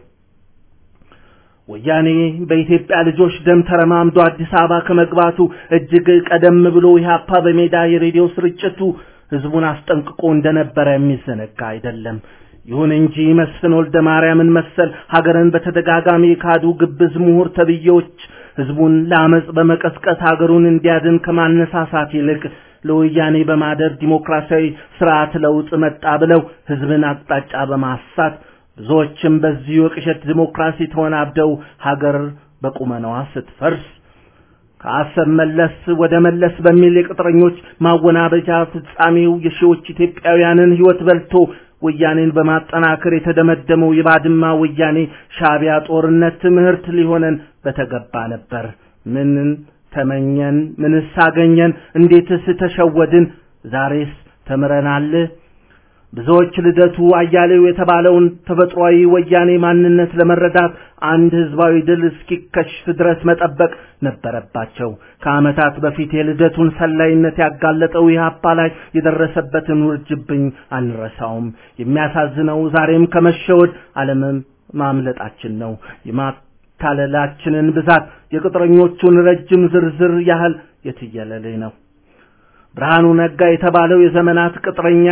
ወያኔ በኢትዮጵያ ልጆች ደም ተረማምዶ አዲስ አበባ ከመግባቱ እጅግ ቀደም ብሎ ኢህአፓ በሜዳ የሬዲዮ ስርጭቱ ህዝቡን አስጠንቅቆ እንደነበረ የሚዘነጋ አይደለም። ይሁን እንጂ መስፍን ወልደ ማርያምን መሰል ሀገርን በተደጋጋሚ የካዱ ግብዝ ምሁር ተብዬዎች ህዝቡን ለአመጽ በመቀስቀስ ሀገሩን እንዲያድን ከማነሳሳት ይልቅ ለወያኔ በማደር ዲሞክራሲያዊ ስርዓት ለውጥ መጣ ብለው ህዝብን አቅጣጫ በማሳት ብዙዎችም በዚሁ የቅዠት ዲሞክራሲ ተወናብደው ሀገር በቁመናዋ ስትፈርስ ከአሰብ መለስ ወደ መለስ በሚል የቅጥረኞች ማወናበጃ ፍጻሜው የሺዎች ኢትዮጵያውያንን ህይወት በልቶ ወያኔን በማጠናከር የተደመደመው የባድማ ወያኔ ሻቢያ ጦርነት ትምህርት ሊሆነን በተገባ ነበር። ምንን ተመኘን? ምንስ አገኘን? እንዴትስ ተሸወድን? ዛሬስ ተምረናል? ብዙዎች ልደቱ አያሌው የተባለውን ተፈጥሯዊ ወያኔ ማንነት ለመረዳት አንድ ህዝባዊ ድል እስኪከሽፍ ድረስ መጠበቅ ነበረባቸው። ከዓመታት በፊት የልደቱን ሰላይነት ያጋለጠው ኢህአፓ ላይ የደረሰበትን ውርጅብኝ አንረሳውም። የሚያሳዝነው ዛሬም ከመሸወድ ዓለምም ማምለጣችን ነው። የማታለላችንን ብዛት የቅጥረኞቹን ረጅም ዝርዝር ያህል የትየለሌ ነው። ብርሃኑ ነጋ የተባለው የዘመናት ቅጥረኛ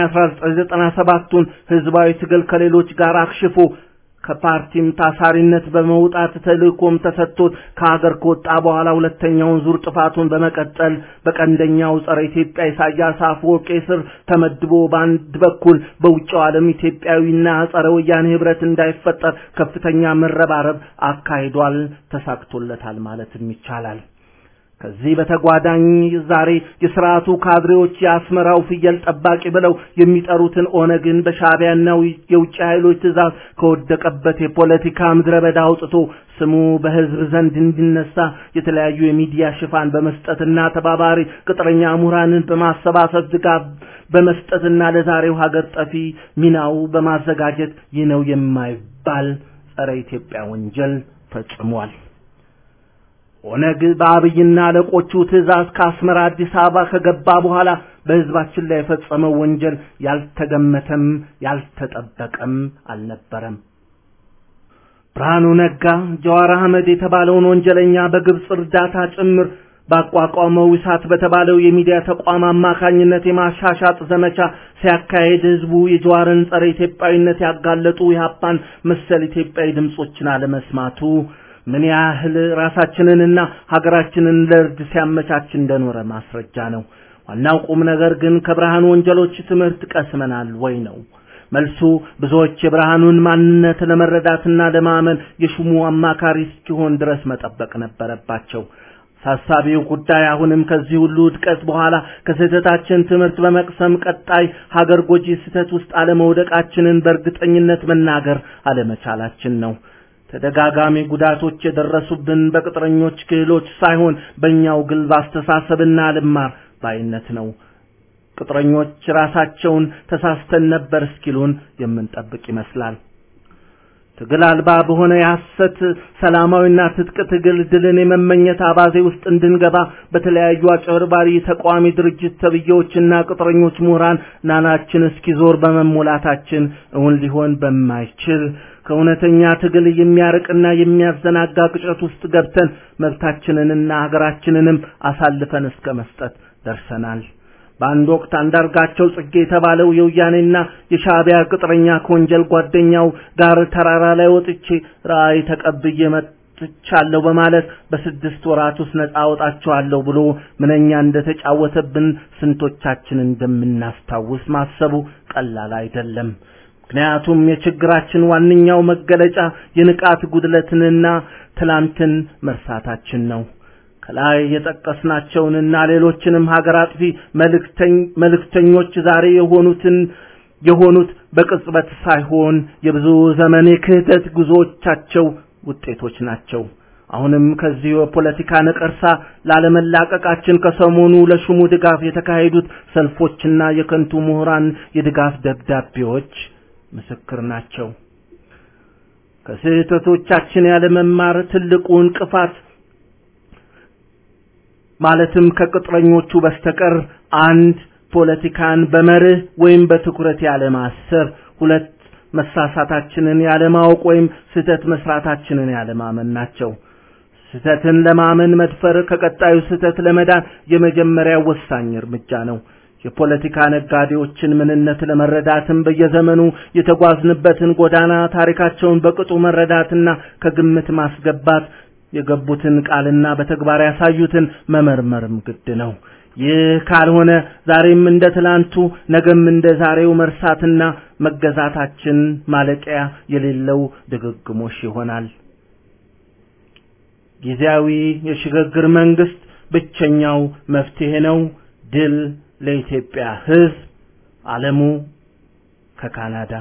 1997ቱን ህዝባዊ ትግል ከሌሎች ጋር አክሽፎ ከፓርቲም ታሳሪነት በመውጣት ተልእኮም ተሰጥቶት ከሀገር ከወጣ በኋላ ሁለተኛውን ዙር ጥፋቱን በመቀጠል በቀንደኛው ጸረ ኢትዮጵያ ኢሳያስ አፈወርቂ ስር ተመድቦ በአንድ በኩል በውጭው ዓለም ኢትዮጵያዊና ጸረ ወያኔ ህብረት እንዳይፈጠር ከፍተኛ መረባረብ አካሂዷል። ተሳክቶለታል ማለትም ይቻላል። ከዚህ በተጓዳኝ ዛሬ የስርዓቱ ካድሬዎች የአስመራው ፍየል ጠባቂ ብለው የሚጠሩትን ኦነግን በሻዕቢያና የውጭ ኃይሎች ትእዛዝ ከወደቀበት የፖለቲካ ምድረ በዳ አውጥቶ ስሙ በህዝብ ዘንድ እንዲነሳ የተለያዩ የሚዲያ ሽፋን በመስጠትና ተባባሪ ቅጥረኛ ምሁራንን በማሰባሰብ ድጋፍ በመስጠትና ለዛሬው ሀገር ጠፊ ሚናው በማዘጋጀት ይህ ነው የማይባል ጸረ ኢትዮጵያ ወንጀል ፈጽሟል። ኦነግ በአብይና አለቆቹ ትእዛዝ ከአስመራ አዲስ አበባ ከገባ በኋላ በህዝባችን ላይ የፈጸመው ወንጀል ያልተገመተም ያልተጠበቀም አልነበረም። ብርሃኑ ነጋ ጀዋር አህመድ የተባለውን ወንጀለኛ በግብፅ እርዳታ ጭምር ባቋቋመው እሳት በተባለው የሚዲያ ተቋም አማካኝነት የማሻሻጥ ዘመቻ ሲያካሄድ ህዝቡ የጀዋርን ጸረ ኢትዮጵያዊነት ያጋለጡ የሀፓን መሰል ኢትዮጵያዊ ድምጾችን አለመስማቱ ምን ያህል ራሳችንንና ሀገራችንን ለእርድ ሲያመቻች እንደኖረ ማስረጃ ነው። ዋናው ቁም ነገር ግን ከብርሃኑ ወንጀሎች ትምህርት ቀስመናል ወይ ነው። መልሱ ብዙዎች የብርሃኑን ማንነት ለመረዳትና ለማመን የሹሙ አማካሪ እስኪሆን ድረስ መጠበቅ ነበረባቸው። ሳሳቢው ጉዳይ አሁንም ከዚህ ሁሉ ውድቀት በኋላ ከስህተታችን ትምህርት በመቅሰም ቀጣይ ሀገር ጎጂ ስህተት ውስጥ አለመውደቃችንን በእርግጠኝነት መናገር አለመቻላችን ነው። ተደጋጋሚ ጉዳቶች የደረሱብን በቅጥረኞች ክህሎች ሳይሆን በእኛው ግልብ አስተሳሰብና ልማር ባይነት ነው። ቅጥረኞች ራሳቸውን ተሳስተን ነበር እስኪሉን የምንጠብቅ ይመስላል። ትግል አልባ በሆነ የሐሰት ሰላማዊና ትጥቅ ትግል ድልን የመመኘት አባዜ ውስጥ እንድንገባ በተለያዩ አጭበርባሪ ተቃዋሚ ድርጅት ተብዬዎችና ቅጥረኞች ምሁራን ናናችን እስኪዞር በመሞላታችን እውን ሊሆን በማይችል ከእውነተኛ ትግል የሚያርቅና የሚያዘናጋ ቅጨት ውስጥ ገብተን መብታችንንና ሀገራችንንም አሳልፈን እስከ መስጠት ደርሰናል። በአንድ ወቅት አንዳርጋቸው ጽጌ የተባለው የወያኔና የሻዕቢያ ቅጥረኛ ከወንጀል ጓደኛው ጋር ተራራ ላይ ወጥቼ ራእይ ተቀብዬ መጥቻለሁ በማለት በስድስት ወራት ውስጥ ነፃ አወጣቸዋለሁ ብሎ ምንኛ እንደተጫወተብን ስንቶቻችን እንደምናስታውስ ማሰቡ ቀላል አይደለም። ምክንያቱም የችግራችን ዋነኛው መገለጫ የንቃት ጉድለትንና ትላንትን መርሳታችን ነው። ከላይ የጠቀስናቸውንና ሌሎችንም ሀገር አጥፊ መልእክተኞች ዛሬ የሆኑትን የሆኑት በቅጽበት ሳይሆን የብዙ ዘመን የክህደት ጉዞዎቻቸው ውጤቶች ናቸው። አሁንም ከዚህ የፖለቲካ ነቀርሳ ላለመላቀቃችን ከሰሞኑ ለሹሙ ድጋፍ የተካሄዱት ሰልፎችና የከንቱ ምሁራን የድጋፍ ደብዳቤዎች ምስክር ናቸው። ከስህተቶቻችን ያለመማር ትልቁ እንቅፋት ማለትም ከቅጥረኞቹ በስተቀር አንድ ፖለቲካን በመርህ ወይም በትኩረት ያለማሰብ፣ ሁለት መሳሳታችንን ያለማወቅ ወይም ስህተት መስራታችንን ያለማመን ናቸው። ስህተትን ለማመን መድፈር ከቀጣዩ ስህተት ለመዳን የመጀመሪያው ወሳኝ እርምጃ ነው። የፖለቲካ ነጋዴዎችን ምንነት ለመረዳትም በየዘመኑ የተጓዝንበትን ጎዳና ታሪካቸውን በቅጡ መረዳትና ከግምት ማስገባት የገቡትን ቃልና በተግባር ያሳዩትን መመርመርም ግድ ነው። ይህ ካልሆነ ዛሬም እንደ ትላንቱ ነገም እንደ ዛሬው መርሳትና መገዛታችን ማለቂያ የሌለው ድግግሞሽ ይሆናል። ጊዜያዊ የሽግግር መንግስት ብቸኛው መፍትሄ ነው። ድል ለኢትዮጵያ ሕዝብ። ዓለሙ ከካናዳ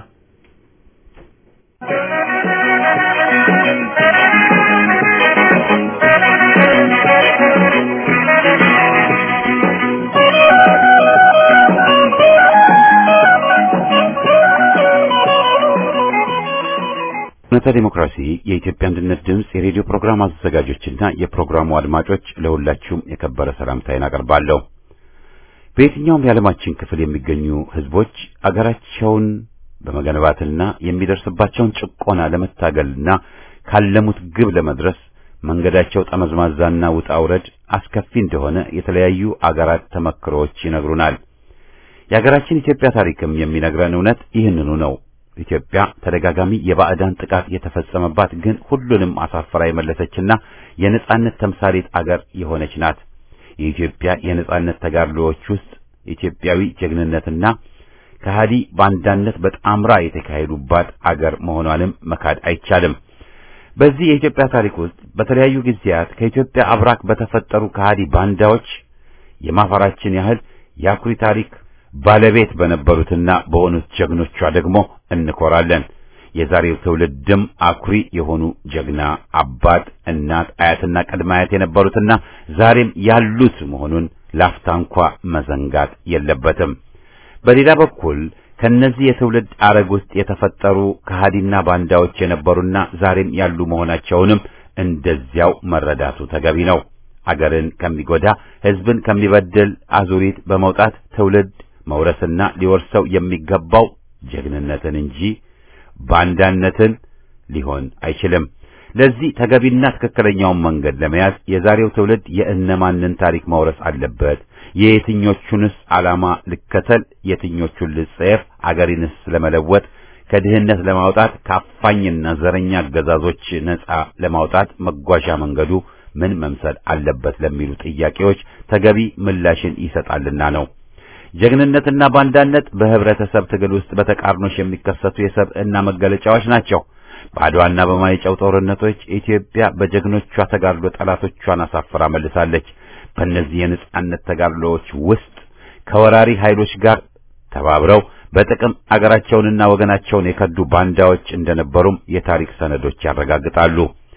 እውነተ ዲሞክራሲ የኢትዮጵያ አንድነት ድምፅ የሬዲዮ ፕሮግራም አዘጋጆችና የፕሮግራሙ አድማጮች ለሁላችሁም የከበረ ሰላምታዬን አቀርባለሁ። በየትኛውም የዓለማችን ክፍል የሚገኙ ህዝቦች አገራቸውን በመገንባትና የሚደርስባቸውን ጭቆና ለመታገልና ካለሙት ግብ ለመድረስ መንገዳቸው ጠመዝማዛና ውጣ ውረድ አስከፊ እንደሆነ የተለያዩ አገራት ተመክሮዎች ይነግሩናል። የሀገራችን ኢትዮጵያ ታሪክም የሚነግረን እውነት ይህንኑ ነው። ኢትዮጵያ ተደጋጋሚ የባዕዳን ጥቃት የተፈጸመባት ግን ሁሉንም አሳፍራ የመለሰችና የነጻነት ተምሳሌት አገር የሆነች ናት። የኢትዮጵያ የነጻነት ተጋድሎዎች ውስጥ ኢትዮጵያዊ ጀግንነትና ከሃዲ ባንዳነት በጣምራ የተካሄዱባት አገር መሆኗንም መካድ አይቻልም። በዚህ የኢትዮጵያ ታሪክ ውስጥ በተለያዩ ጊዜያት ከኢትዮጵያ አብራክ በተፈጠሩ ከሃዲ ባንዳዎች የማፈራችን ያህል የአኩሪ ታሪክ ባለቤት በነበሩትና በሆኑት ጀግኖቿ ደግሞ እንኮራለን። የዛሬው ትውልድም አኩሪ የሆኑ ጀግና አባት፣ እናት፣ አያትና ቅድመ አያት የነበሩትና ዛሬም ያሉት መሆኑን ላፍታ እንኳ መዘንጋት የለበትም። በሌላ በኩል ከነዚህ የትውልድ አረግ ውስጥ የተፈጠሩ ከሃዲና ባንዳዎች የነበሩና ዛሬም ያሉ መሆናቸውንም እንደዚያው መረዳቱ ተገቢ ነው። አገርን ከሚጎዳ ሕዝብን ከሚበድል አዙሪት በመውጣት ትውልድ መውረስና ሊወርሰው የሚገባው ጀግንነትን እንጂ ባንዳነትን ሊሆን አይችልም። ለዚህ ተገቢና ትክክለኛውን መንገድ ለመያዝ የዛሬው ትውልድ የእነማንን ታሪክ መውረስ አለበት? የየትኞቹንስ ዓላማ ልከተል? የትኞቹን ልጸየፍ? አገሪንስ ለመለወጥ ከድህነት ለማውጣት ከአፋኝና ዘረኛ አገዛዞች ነጻ ለማውጣት መጓዣ መንገዱ ምን መምሰል አለበት ለሚሉ ጥያቄዎች ተገቢ ምላሽን ይሰጣልና ነው። ጀግንነትና ባንዳነት በህብረተሰብ ትግል ውስጥ በተቃርኖሽ የሚከሰቱ የሰብዕና መገለጫዎች ናቸው። በአድዋና በማይጨው ጦርነቶች ኢትዮጵያ በጀግኖቿ ተጋድሎ ጠላቶቿን አሳፍራ መልሳለች። በእነዚህ የነጻነት ተጋድሎዎች ውስጥ ከወራሪ ኃይሎች ጋር ተባብረው በጥቅም አገራቸውንና ወገናቸውን የከዱ ባንዳዎች እንደነበሩም የታሪክ ሰነዶች ያረጋግጣሉ።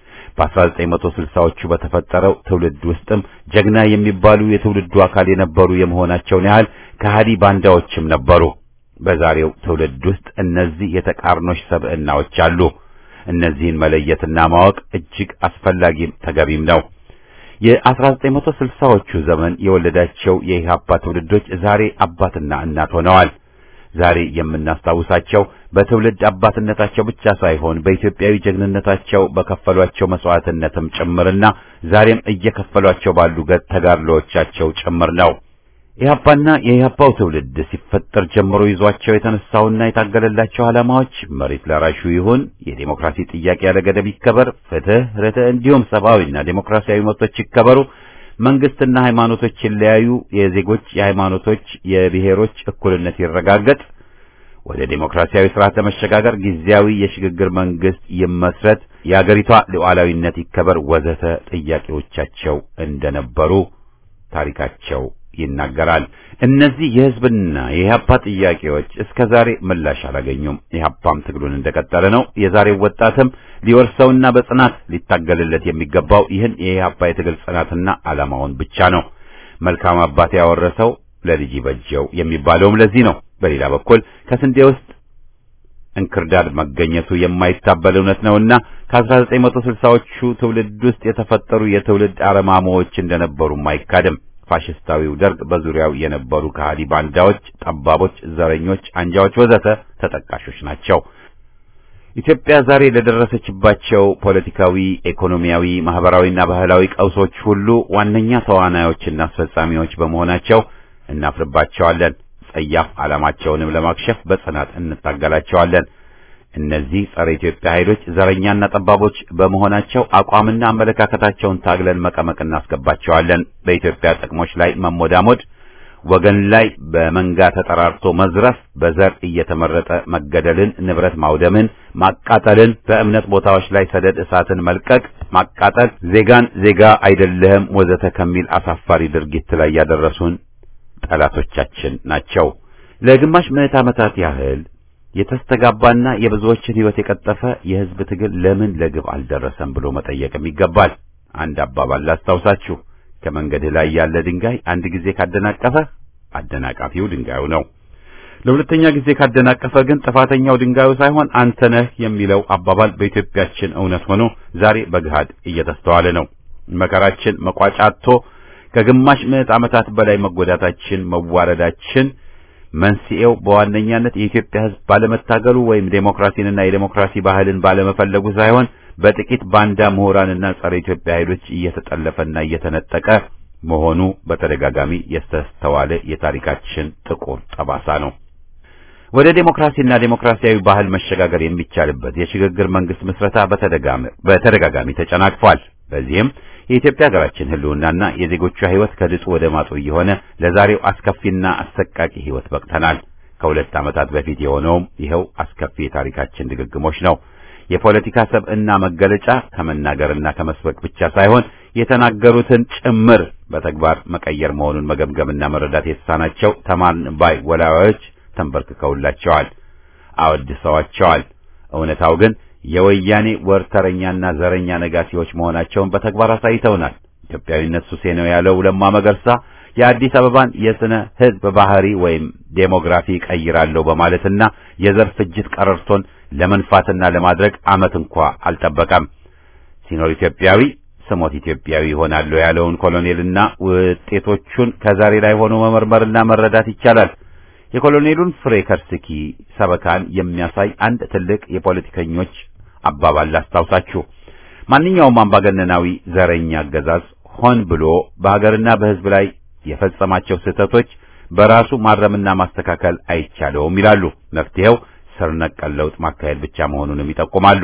በ1960ዎቹ በተፈጠረው ትውልድ ውስጥም ጀግና የሚባሉ የትውልዱ አካል የነበሩ የመሆናቸውን ያህል ከሃዲ ባንዳዎችም ነበሩ። በዛሬው ትውልድ ውስጥ እነዚህ የተቃርኖሽ ሰብዕናዎች አሉ። እነዚህን መለየትና ማወቅ እጅግ አስፈላጊም ተገቢም ነው። የ1960ዎቹ ዘመን የወለዳቸው የኢህአፓ ትውልዶች ዛሬ አባትና እናት ሆነዋል። ዛሬ የምናስታውሳቸው በትውልድ አባትነታቸው ብቻ ሳይሆን በኢትዮጵያዊ ጀግንነታቸው በከፈሏቸው መስዋዕትነትም ጭምርና ዛሬም እየከፈሏቸው ባሉ ተጋድሎዎቻቸው ጭምር ነው። ኢህአፓና የኢህአፓው ትውልድ ሲፈጠር ጀምሮ ይዟቸው የተነሳውና የታገለላቸው ዓላማዎች መሬት ላራሹ ይሁን፣ የዴሞክራሲ ጥያቄ ያለ ገደብ ይከበር፣ ፍትህ፣ ርትዕ እንዲሁም ሰብአዊና ዴሞክራሲያዊ መብቶች ይከበሩ፣ መንግስትና ሃይማኖቶች ይለያዩ፣ የዜጎች የሃይማኖቶች፣ የብሔሮች እኩልነት ይረጋገጥ፣ ወደ ዴሞክራሲያዊ ስርዓት ለመሸጋገር ጊዜያዊ የሽግግር መንግስት ይመስረት፣ የአገሪቷ ሉዓላዊነት ይከበር ወዘተ ጥያቄዎቻቸው እንደነበሩ ታሪካቸው ይናገራል። እነዚህ የህዝብና የኢህአፓ ጥያቄዎች እስከ ዛሬ ምላሽ አላገኙም። ኢህአፓም ትግሉን እንደቀጠለ ነው። የዛሬው ወጣትም ሊወርሰውና በጽናት ሊታገልለት የሚገባው ይህን የኢህአፓ የትግል ጽናትና ዓላማውን ብቻ ነው። መልካም አባት ያወረሰው ለልጅ በጀው የሚባለውም ለዚህ ነው። በሌላ በኩል ከስንዴ ውስጥ እንክርዳድ መገኘቱ የማይታበል እውነት ነውና ከ1960ዎቹ ትውልድ ውስጥ የተፈጠሩ የትውልድ አረማሞዎች እንደነበሩም አይካድም። ፋሽስታዊው ደርግ በዙሪያው የነበሩ ከሃዲ ባንዳዎች፣ ጠባቦች፣ ዘረኞች፣ አንጃዎች ወዘተ ተጠቃሾች ናቸው። ኢትዮጵያ ዛሬ ለደረሰችባቸው ፖለቲካዊ፣ ኢኮኖሚያዊ፣ ማህበራዊና ባህላዊ ቀውሶች ሁሉ ዋነኛ ተዋናዮችና አስፈጻሚዎች በመሆናቸው እናፍርባቸዋለን። ጸያፍ ዓላማቸውንም ለማክሸፍ በጽናት እንታገላቸዋለን። እነዚህ ጸረ ኢትዮጵያ ኃይሎች ዘረኛና ጠባቦች በመሆናቸው አቋምና አመለካከታቸውን ታግለን መቀመቅ እናስገባቸዋለን። በኢትዮጵያ ጥቅሞች ላይ መሞዳሞድ፣ ወገን ላይ በመንጋ ተጠራርቶ መዝረፍ፣ በዘር እየተመረጠ መገደልን፣ ንብረት ማውደምን፣ ማቃጠልን፣ በእምነት ቦታዎች ላይ ሰደድ እሳትን መልቀቅ፣ ማቃጠል፣ ዜጋን ዜጋ አይደለህም ወዘተ ከሚል አሳፋሪ ድርጊት ላይ ያደረሱን ጠላቶቻችን ናቸው። ለግማሽ ምዕት ዓመታት ያህል የተስተጋባና የብዙዎችን ሕይወት የቀጠፈ የሕዝብ ትግል ለምን ለግብ አልደረሰም ብሎ መጠየቅም ይገባል። አንድ አባባል ላስታውሳችሁ። ከመንገድህ ላይ ያለ ድንጋይ አንድ ጊዜ ካደናቀፈ አደናቃፊው ድንጋዩ ነው። ለሁለተኛ ጊዜ ካደናቀፈ ግን ጥፋተኛው ድንጋዩ ሳይሆን አንተ ነህ የሚለው አባባል በኢትዮጵያችን እውነት ሆኖ ዛሬ በግሃድ እየተስተዋለ ነው። መከራችን መቋጫ አጥቶ ከግማሽ ምዕት ዓመታት በላይ መጎዳታችን፣ መዋረዳችን መንስኤው በዋነኛነት የኢትዮጵያ ሕዝብ ባለመታገሉ ወይም ዴሞክራሲንና የዴሞክራሲ ባህልን ባለመፈለጉ ሳይሆን በጥቂት ባንዳ ምሁራንና ጸረ ኢትዮጵያ ኃይሎች እየተጠለፈና እየተነጠቀ መሆኑ በተደጋጋሚ የተስተዋለ የታሪካችን ጥቁር ጠባሳ ነው። ወደ ዴሞክራሲና ዴሞክራሲያዊ ባህል መሸጋገር የሚቻልበት የሽግግር መንግስት ምስረታ በተደጋጋሚ ተጨናቅፏል። በዚህም የኢትዮጵያ ሀገራችን ህልውናና የዜጎቿ ህይወት ከድጡ ወደ ማጡ እየሆነ ለዛሬው አስከፊና አሰቃቂ ህይወት በቅተናል። ከሁለት ዓመታት በፊት የሆነውም ይኸው አስከፊ የታሪካችን ድግግሞች ነው። የፖለቲካ ሰብዕና መገለጫ ከመናገርና ከመስበክ ብቻ ሳይሆን የተናገሩትን ጭምር በተግባር መቀየር መሆኑን መገምገምና መረዳት የተሳናቸው ተማርን ባይ ወላዋዮች ተንበርክከውላቸዋል፣ አወድሰዋቸዋል። እውነታው ግን የወያኔ ወርተረኛና ዘረኛ ነጋሲዎች መሆናቸውን በተግባር አሳይተውናል። ኢትዮጵያዊነት ሱሴ ነው ያለው ለማ መገርሳ የአዲስ አበባን የስነ ህዝብ ባህሪ ወይም ዴሞግራፊ ቀይራለሁ በማለትና የዘር ፍጅት ቀረርቶን ለመንፋትና ለማድረግ ዓመት እንኳ አልጠበቀም። ሲኖር ኢትዮጵያዊ ስሞት ኢትዮጵያዊ ይሆናሉ ያለውን ኮሎኔልና ውጤቶቹን ከዛሬ ላይ ሆኖ መመርመርና መረዳት ይቻላል። የኮሎኔሉን ፍሬ ከርስኪ ሰበካን የሚያሳይ አንድ ትልቅ የፖለቲከኞች አባባል ላስታውሳችሁ። ማንኛውም አምባገነናዊ ዘረኛ አገዛዝ ሆን ብሎ በሀገርና በህዝብ ላይ የፈጸማቸው ስህተቶች በራሱ ማረምና ማስተካከል አይቻለውም ይላሉ። መፍትሄው ስር ነቀል ለውጥ ማካሄድ ብቻ መሆኑንም ይጠቁማሉ።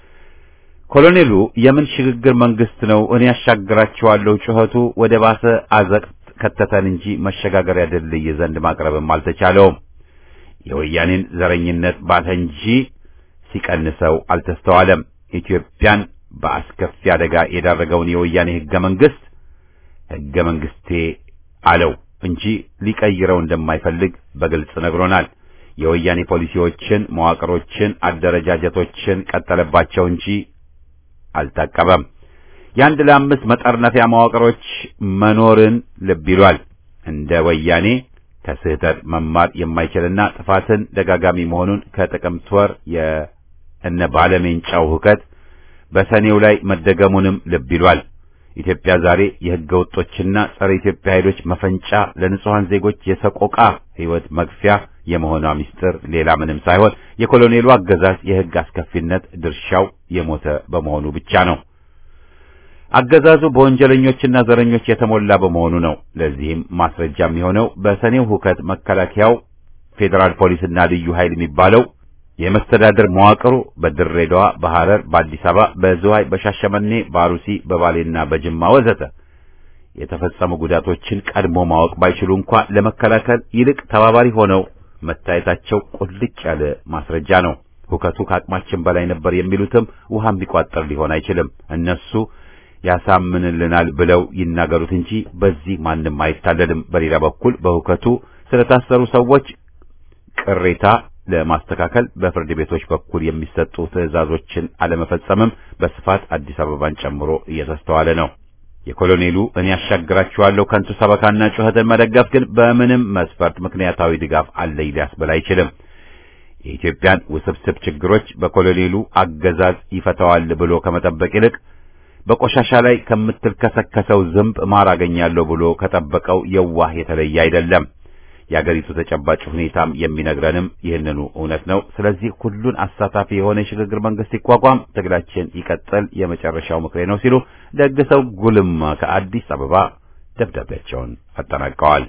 ኮሎኔሉ የምን ሽግግር መንግስት ነው እኔ ያሻግራቸዋለሁ ጩኸቱ ወደ ባሰ አዘቅት ከተተን እንጂ መሸጋገሪያ ድልድይ ዘንድ ማቅረብም አልተቻለውም። የወያኔን ዘረኝነት ባተ እንጂ ሲቀንሰው አልተስተዋለም። ኢትዮጵያን በአስከፊ አደጋ የዳረገውን የወያኔ ህገ መንግስት ህገ መንግስቴ አለው እንጂ ሊቀይረው እንደማይፈልግ በግልጽ ነግሮናል። የወያኔ ፖሊሲዎችን፣ መዋቅሮችን፣ አደረጃጀቶችን ቀጠለባቸው እንጂ አልታቀበም። የአንድ ለአምስት መጠርነፊያ መዋቅሮች መኖርን ልብ ይሏል። እንደ ወያኔ ከስህተት መማር የማይችልና ጥፋትን ደጋጋሚ መሆኑን ከጥቅምት ወር የእነ ባለሜንጫው ሁከት በሰኔው ላይ መደገሙንም ልብ ይሏል። ኢትዮጵያ ዛሬ የህገ ወጦችና ጸረ ኢትዮጵያ ኃይሎች መፈንጫ፣ ለንጹሐን ዜጎች የሰቆቃ ህይወት መግፊያ የመሆኗ ምስጢር ሌላ ምንም ሳይሆን የኮሎኔሉ አገዛዝ የህግ አስከፊነት ድርሻው የሞተ በመሆኑ ብቻ ነው። አገዛዙ በወንጀለኞችና ዘረኞች የተሞላ በመሆኑ ነው። ለዚህም ማስረጃ የሚሆነው በሰኔው ሁከት መከላከያው፣ ፌዴራል ፖሊስና ልዩ ኃይል የሚባለው የመስተዳድር መዋቅሩ በድሬዳዋ፣ በሐረር፣ በአዲስ አበባ፣ በዝዋይ፣ በሻሸመኔ፣ በአሩሲ፣ በባሌና በጅማ ወዘተ የተፈጸሙ ጉዳቶችን ቀድሞ ማወቅ ባይችሉ እንኳ ለመከላከል ይልቅ ተባባሪ ሆነው መታየታቸው ቁልጭ ያለ ማስረጃ ነው። ሁከቱ ከአቅማችን በላይ ነበር የሚሉትም ውሃ የሚቋጠር ሊሆን አይችልም። እነሱ ያሳምንልናል ብለው ይናገሩት እንጂ በዚህ ማንም አይታለልም። በሌላ በኩል በሁከቱ ስለታሰሩ ሰዎች ቅሬታ ለማስተካከል በፍርድ ቤቶች በኩል የሚሰጡ ትዕዛዞችን አለመፈጸምም በስፋት አዲስ አበባን ጨምሮ እየተስተዋለ ነው። የኮሎኔሉ እኔ ያሻግራችኋለሁ ከንቱ ሰበካና ጩኸትን መደገፍ ግን በምንም መስፈርት ምክንያታዊ ድጋፍ አለኝ ሊያስብል አይችልም። የኢትዮጵያን ውስብስብ ችግሮች በኮሎኔሉ አገዛዝ ይፈታዋል ብሎ ከመጠበቅ ይልቅ በቆሻሻ ላይ ከምትልከሰከሰው ዝንብ ማር አገኛለሁ ብሎ ከጠበቀው የዋህ የተለየ አይደለም። የአገሪቱ ተጨባጭ ሁኔታም የሚነግረንም ይህንኑ እውነት ነው። ስለዚህ ሁሉን አሳታፊ የሆነ የሽግግር መንግስት ይቋቋም፣ ትግላችን ይቀጥል የመጨረሻው ምክሬ ነው ሲሉ ደግሰው ጉልማ ከአዲስ አበባ ደብዳቤያቸውን አጠናቀዋል።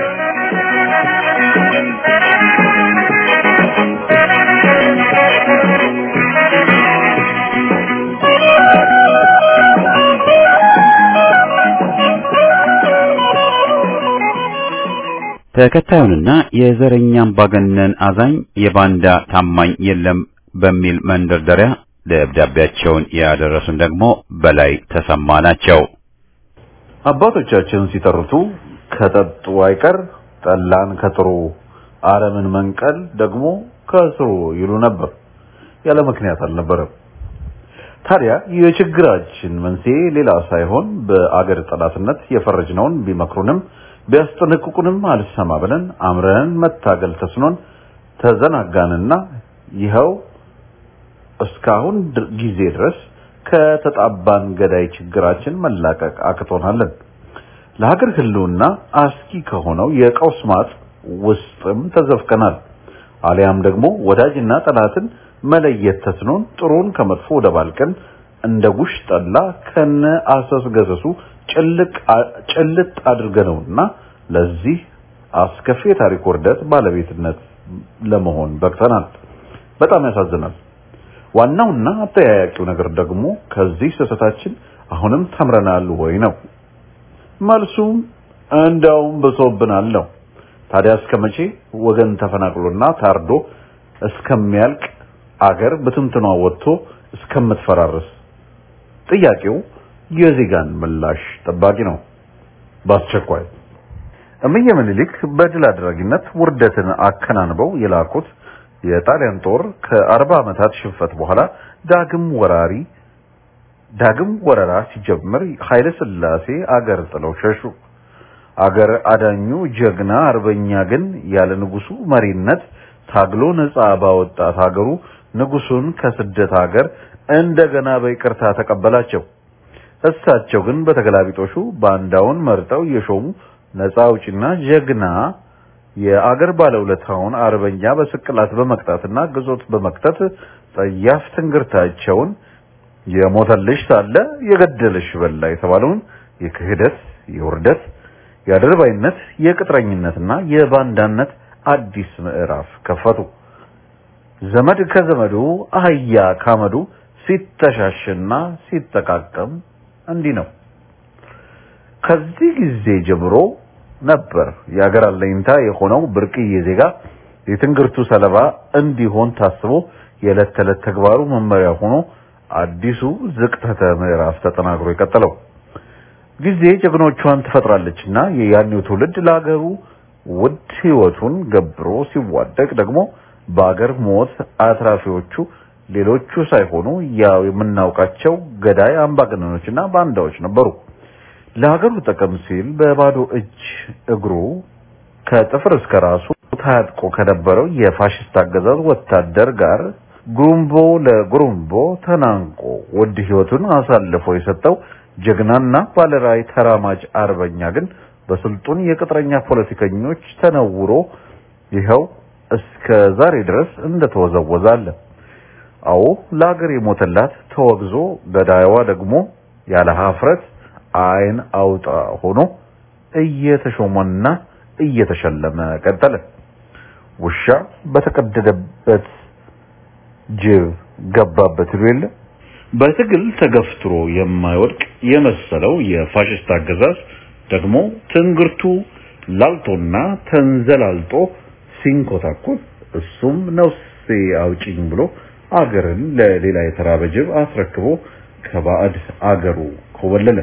ተከታዩንና የዘረኛ አምባገነን አዛኝ የባንዳ ታማኝ የለም በሚል መንደርደሪያ ደብዳቤያቸውን ያደረሱን ደግሞ በላይ ተሰማ ናቸው። አባቶቻችን ሲተርቱ ከጠጡ አይቀር ጠላን ከጥሩ አረምን መንቀል ደግሞ ከስሩ ይሉ ነበር። ያለ ምክንያት አልነበረም። ታዲያ የችግራችን መንስኤ ሌላ ሳይሆን በአገር ጠላትነት የፈረጅነውን ቢመክሩንም ቢያስጠነቅቁንም አልሰማ ብለን አምረን መታገል ተስኖን ተዘናጋንና ይኸው እስካሁን ጊዜ ድረስ ከተጣባን ገዳይ ችግራችን መላቀቅ አቅቶናለን። ለሀገር ሕልውና አስጊ ከሆነው የቀውስ ማጥ ውስጥም ተዘፍቀናል። አሊያም ደግሞ ወዳጅና ጠላትን መለየት ተስኖን ጥሩን ከመጥፎ ወደ ባልቀን እንደ ጉሽ ጠላ ከነ አሰስ ገሰሱ ጭልጥ አድርገነውና ለዚህ አስከፊ የታሪክ ውርደት ባለቤትነት ለመሆን በቅተናል። በጣም ያሳዝናል። ዋናውና አጠያያቂው ነገር ደግሞ ከዚህ ስህተታችን አሁንም ተምረናል ወይ ነው። መልሱም እንደውም ብሶብናል ነው። ታዲያ እስከ መቼ ወገን ተፈናቅሎና ታርዶ እስከሚያልቅ አገር በትንትኗ ወጥቶ እስከምትፈራርስ? ጥያቄው የዜጋን ምላሽ ጠባቂ ነው። በአስቸኳይ እምዬ ምኒልክ በድል አድራጊነት ውርደትን አከናንበው የላኩት የጣሊያን ጦር ከአርባ ዓመታት ሽንፈት በኋላ ዳግም ወራሪ ዳግም ወረራ ሲጀምር ኃይለ ሥላሴ አገር ጥለው ሸሹ። አገር አዳኙ ጀግና አርበኛ ግን ያለ ንጉሱ መሪነት ታግሎ ነፃ ባወጣት ሀገሩ ንጉሱን ከስደት ሀገር እንደገና በይቅርታ ተቀበላቸው። እሳቸው ግን በተገላቢጦሹ ባንዳውን መርጠው የሾሙ ነፃ አውጪና ጀግና የአገር ባለውለታውን አርበኛ በስቅላት በመቅጣትና ግዞት በመክተት ጸያፍ ትንግርታቸውን የሞተልሽ ሳለ የገደልሽ በላ የተባለውን የክህደት፣ የውርደት፣ የአድርባይነት፣ የቅጥረኝነትና የባንዳነት አዲስ ምዕራፍ ከፈቱ። ዘመድ ከዘመዱ አህያ ካመዱ ሲተሻሽና ሲጠቃቀም እንዲህ ነው። ከዚህ ጊዜ ጀምሮ ነበር የአገር አለኝታ የሆነው ብርቅዬ ዜጋ የትንግርቱ ሰለባ እንዲሆን ታስቦ የዕለት ተዕለት ተግባሩ መመሪያ ሆኖ አዲሱ ዝቅተተ ምዕራፍ ተጠናክሮ የቀጠለው። ጊዜ ጀግኖቿን ትፈጥራለችና የያኔው ትውልድ ለአገሩ ውድ ሕይወቱን ገብሮ ሲዋደቅ ደግሞ በአገር ሞት አትራፊዎቹ ሌሎቹ ሳይሆኑ ያው የምናውቃቸው ገዳይ አምባገነኖችና ባንዳዎች ነበሩ። ለሀገሩ ጥቅም ሲል በባዶ እጅ እግሩ ከጥፍር እስከ ራሱ ታጥቆ ከነበረው የፋሽስት አገዛዝ ወታደር ጋር ጉሩምቦ ለጉሩምቦ ተናንቆ ውድ ሕይወቱን አሳልፎ የሰጠው ጀግናና ባለራዕይ ተራማጅ አርበኛ ግን በስልጡን የቅጥረኛ ፖለቲከኞች ተነውሮ ይኸው እስከ ዛሬ ድረስ እንደተወዘወዘ አለ። አዎ ለሀገር የሞተላት ተወግዞ ገዳይዋ ደግሞ ያለ ሀፍረት ዓይን አውጣ ሆኖ እየተሾመና እየተሸለመ ቀጠለ። ውሻ በተቀደደበት ጅብ ገባበት ይሉ የለ። በትግል ተገፍትሮ የማይወድቅ የመሰለው የፋሽስት አገዛዝ ደግሞ ትንግርቱ ላልቶና ተንዘላልጦ ሲንኮታኮት እሱም ነፍሴ አውጪኝ ብሎ አገርን ለሌላ የተራበ ጅብ አስረክቦ ከባዕድ አገሩ ኮበለለ።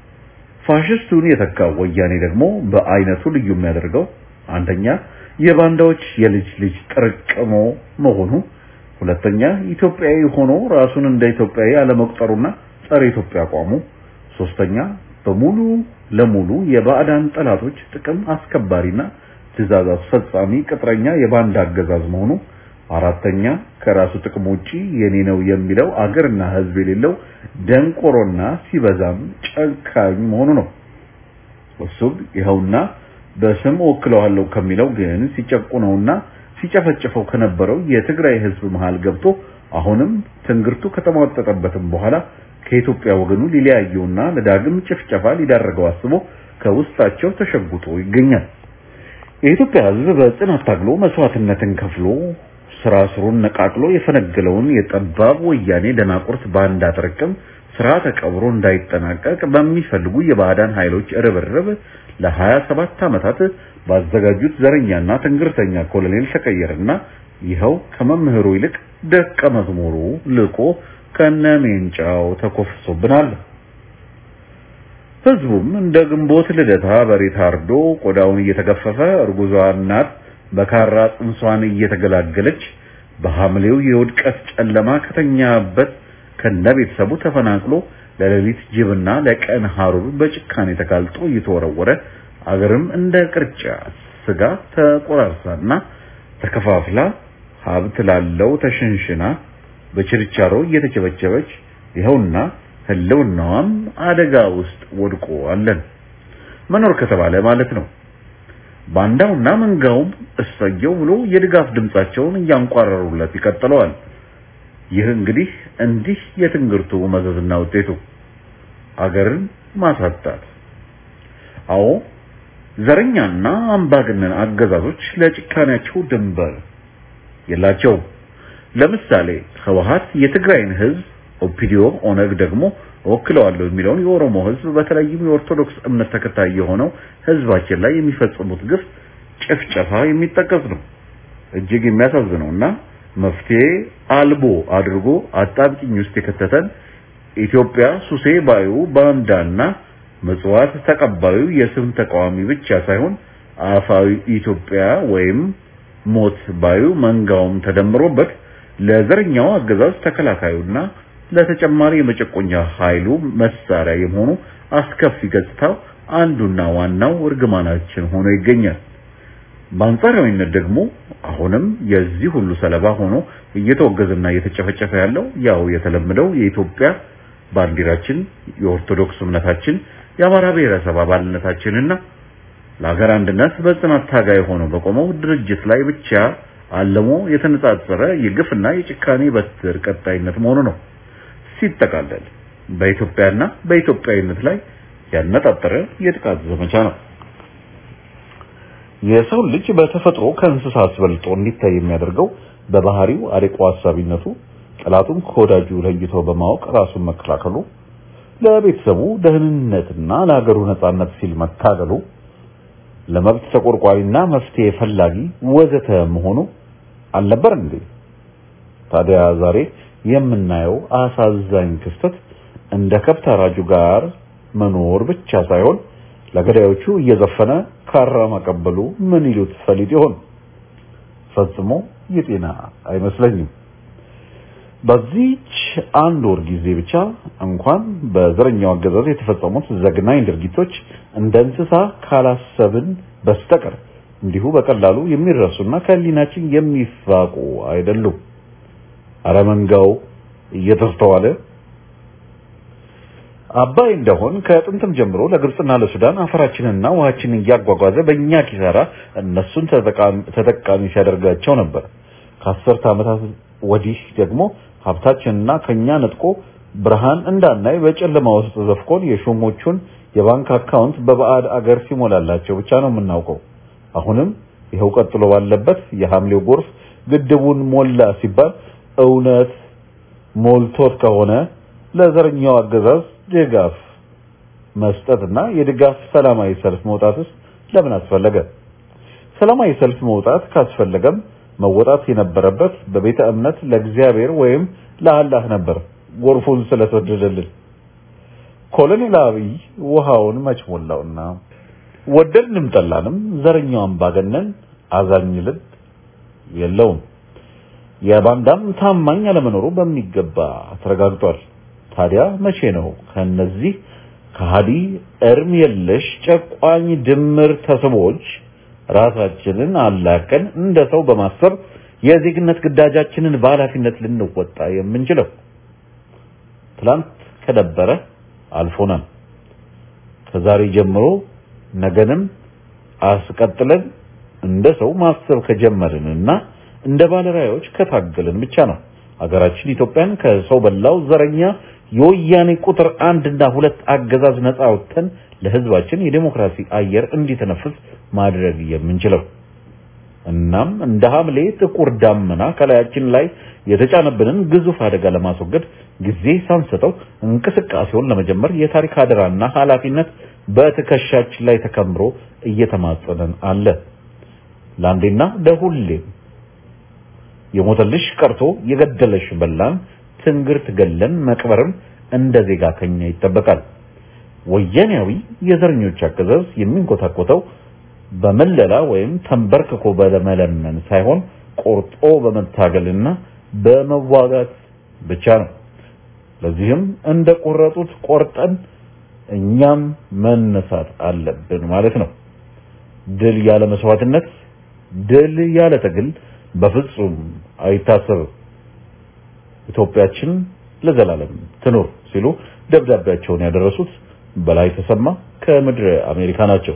ፋሽስቱን የተካው ወያኔ ደግሞ በአይነቱ ልዩ የሚያደርገው አንደኛ የባንዳዎች የልጅ ልጅ ጥርቅሞ መሆኑ፣ ሁለተኛ ኢትዮጵያዊ ሆኖ ራሱን እንደ ኢትዮጵያዊ አለመቁጠሩና ጸረ ኢትዮጵያ አቋሙ፣ ሶስተኛ በሙሉ ለሙሉ የባዕዳን ጠላቶች ጥቅም አስከባሪና ትዕዛዝ አስፈጻሚ ቅጥረኛ የባንዳ አገዛዝ መሆኑ፣ አራተኛ ከራሱ ጥቅም ውጪ የኔ ነው የሚለው አገርና ሕዝብ የሌለው ደንቆሮና ሲበዛም ጨካኝ መሆኑ ነው። እሱም ይኸውና በስም ወክለዋለሁ ከሚለው ግን ሲጨቁነውና ሲጨፈጭፈው ከነበረው የትግራይ ሕዝብ መሃል ገብቶ አሁንም ትንግርቱ ከተሟጠጠበትም በኋላ ከኢትዮጵያ ወገኑ ሊለያየውና ለዳግም ጭፍጨፋ ሊዳረገው አስቦ ከውስጣቸው ተሸጉጦ ይገኛል። የኢትዮጵያ ሕዝብ በጽናት ታግሎ መስዋዕትነትን ከፍሎ ስራ ስሩን ነቃቅሎ የፈነገለውን የጠባብ ወያኔ ደናቁርት ባንዳ ጥርቅም ስራ ተቀብሮ እንዳይጠናቀቅ በሚፈልጉ የባዕዳን ኃይሎች ርብርብ ለሀያ ሰባት ዓመታት ባዘጋጁት ዘረኛና ትንግርተኛ ኮሎኔል ተቀየረና ይኸው ከመምህሩ ይልቅ ደቀ መዝሙሩ ልቆ ከነሜንጫው ተኮፍሶብናል። ህዝቡም እንደ ግንቦት ልደታ በሬ ታርዶ ቆዳውን እየተገፈፈ እርጉዟ እናት በካራ ጽንሷን እየተገላገለች በሐምሌው የውድቀት ጨለማ ከተኛበት ከነቤተሰቡ ተፈናቅሎ ለሌሊት ጅብና ለቀን ሐሩር በጭካኔ ተጋልጦ እየተወረወረ አገርም እንደ ቅርጫ ስጋ ተቆራርሳና ተከፋፍላ ሀብት ላለው ተሸንሽና በችርቻሮ እየተቸበቸበች ይኸውና ህልውናዋም አደጋ ውስጥ ወድቆ አለን መኖር ከተባለ ማለት ነው። ባንዳውና መንጋውም እሰየው ብሎ የድጋፍ ድምጻቸውን እያንቋረሩለት ይቀጥለዋል። ይህ እንግዲህ እንዲህ የትንግርቱ መዘዝና ውጤቱ አገርን ማሳጣት። አዎ ዘረኛና አምባገነን አገዛዞች ለጭካኔያቸው ድንበር የላቸውም። ለምሳሌ ህወሓት የትግራይን ህዝብ፣ ኦፒዲዮ ኦነግ ደግሞ ወክለዋለሁ የሚለውን የኦሮሞ ህዝብ በተለይም የኦርቶዶክስ እምነት ተከታይ የሆነው ህዝባችን ላይ የሚፈጽሙት ግፍ፣ ጭፍጨፋ የሚጠቀስ ነው። እጅግ የሚያሳዝነውና መፍትሄ አልቦ አድርጎ አጣብቂኝ ውስጥ የከተተን ኢትዮጵያ ሱሴ ባዩ ባንዳና ምጽዋት ተቀባዩ የስም ተቃዋሚ ብቻ ሳይሆን አፋዊ ኢትዮጵያ ወይም ሞት ባዩ መንጋውም ተደምሮበት ለዘረኛው አገዛዝ ተከላካዩና ለተጨማሪ የመጨቆኛ ኃይሉ መሳሪያ የመሆኑ አስከፊ ገጽታው አንዱና ዋናው እርግማናችን ሆኖ ይገኛል። በአንጻራዊነት ደግሞ አሁንም የዚህ ሁሉ ሰለባ ሆኖ እየተወገዘና እየተጨፈጨፈ ያለው ያው የተለመደው የኢትዮጵያ ባንዲራችን፣ የኦርቶዶክስ እምነታችን፣ የአማራ ብሔረሰብ አባልነታችንና ለሀገር አንድነት በጽናት ታጋይ ሆኖ በቆመው ድርጅት ላይ ብቻ አለሞ የተነጻጸረ የግፍና የጭካኔ በትር ቀጣይነት መሆኑ ነው። ሲጠቃለል በኢትዮጵያና በኢትዮጵያዊነት ላይ ያነጣጠረ የጥቃት ዘመቻ ነው። የሰው ልጅ በተፈጥሮ ከእንስሳ አስበልጦ እንዲታይ የሚያደርገው በባህሪው አርቆ ሀሳቢነቱ ጠላቱን ከወዳጁ ለይቶ በማወቅ ራሱን መከላከሉ ለቤተሰቡ ደህንነትና ለሀገሩ ነጻነት ሲል መታገሉ ለመብት ተቆርቋሪና መፍትሄ ፈላጊ ወዘተ መሆኑ አልነበር እንዴ? ታዲያ ዛሬ የምናየው አሳዛኝ ክስተት እንደ ከብት አራጁ ጋር መኖር ብቻ ሳይሆን ለገዳዮቹ እየዘፈነ ካራ ማቀበሉ ምን ይሉት ፈሊጥ ይሆን? ፈጽሞ የጤና አይመስለኝም። በዚህች አንድ ወር ጊዜ ብቻ እንኳን በዘረኛው አገዛዝ የተፈጸሙት ዘግናኝ ድርጊቶች እንደ እንስሳ ካላሰብን በስተቀር እንዲሁ በቀላሉ የሚረሱና ከህሊናችን የሚፋቁ አይደሉም። አረመንጋው እየተስተዋለ አባይ እንደሆን ከጥንትም ጀምሮ ለግብጽና ለሱዳን አፈራችንና ውሃችንን እያጓጓዘ በእኛ ኪሳራ እነሱን ተጠቃሚ ሲያደርጋቸው ነበር። ከአስርተ ዓመታት ወዲህ ደግሞ ሀብታችንና ከኛ ነጥቆ ብርሃን እንዳናይ በጨለማ ውስጥ ዘፍቆን የሾሞቹን የባንክ አካውንት በባዕድ አገር ሲሞላላቸው ብቻ ነው የምናውቀው። አሁንም ይኸው ቀጥሎ ባለበት የሐምሌው ጎርፍ ግድቡን ሞላ ሲባል እውነት ሞልቶት ከሆነ ለዘረኛው አገዛዝ ድጋፍ መስጠትና የድጋፍ ሰላማዊ ሰልፍ መውጣትስ ለምን አስፈለገ? ሰላማዊ ሰልፍ መውጣት ካስፈለገም መወጣት የነበረበት በቤተ እምነት ለእግዚአብሔር ወይም ለአላህ ነበር። ጎርፉን ስለሰደደልን ኮሎኔል አብይ ውሃውን መች ሞላውና ወደድንም ጠላንም ዘረኛው አምባገነን አዛኝ ልብ የለውም። የባንዳም ታማኝ አለመኖሩ በሚገባ ተረጋግጧል። ታዲያ መቼ ነው ከነዚህ ከሃዲ እርም የለሽ ጨቋኝ ድምር ተስቦች ራሳችንን አላቀን እንደ ሰው በማሰብ የዜግነት ግዳጃችንን በኃላፊነት ልንወጣ የምንችለው? ትላንት ከደበረ አልፎናል። ከዛሬ ጀምሮ ነገንም አስቀጥለን እንደ ሰው ማሰብ ከጀመርንና እንደ ባለራዮች ከታገልን ብቻ ነው ሀገራችን ኢትዮጵያን ከሰው በላው ዘረኛ የወያኔ ቁጥር አንድ እና ሁለት አገዛዝ ነፃ አውጥተን ለህዝባችን የዴሞክራሲ አየር እንዲተነፍስ ማድረግ የምንችለው። እናም እንደ ሐምሌ ጥቁር ዳመና ከላያችን ላይ የተጫነብንን ግዙፍ አደጋ ለማስወገድ ጊዜ ሳንሰጠው እንቅስቃሴውን ለመጀመር የታሪክ አደራና ኃላፊነት በትከሻችን ላይ ተከምሮ እየተማጸነን አለ። ለአንዴና ለሁሌም የሞተልሽ ቀርቶ የገደለሽ በላን ትንግርት ገለን መቅበርም እንደ ዜጋ ከኛ ይጠበቃል። ወያኔያዊ የዘረኞች አገዛዝ የሚንኮታኮተው በመለላ ወይም ተንበርክኮ በመለመን ሳይሆን ቆርጦ በመታገልና በመዋጋት ብቻ ነው። ለዚህም እንደ ቆረጡት ቆርጠን እኛም መነሳት አለብን ማለት ነው። ድል ያለ መስዋዕትነት፣ ድል ያለ ትግል በፍጹም አይታሰብም። ኢትዮጵያችን ለዘላለም ትኑር ሲሉ ደብዳቤያቸውን ያደረሱት በላይ ተሰማ ከምድረ አሜሪካ ናቸው።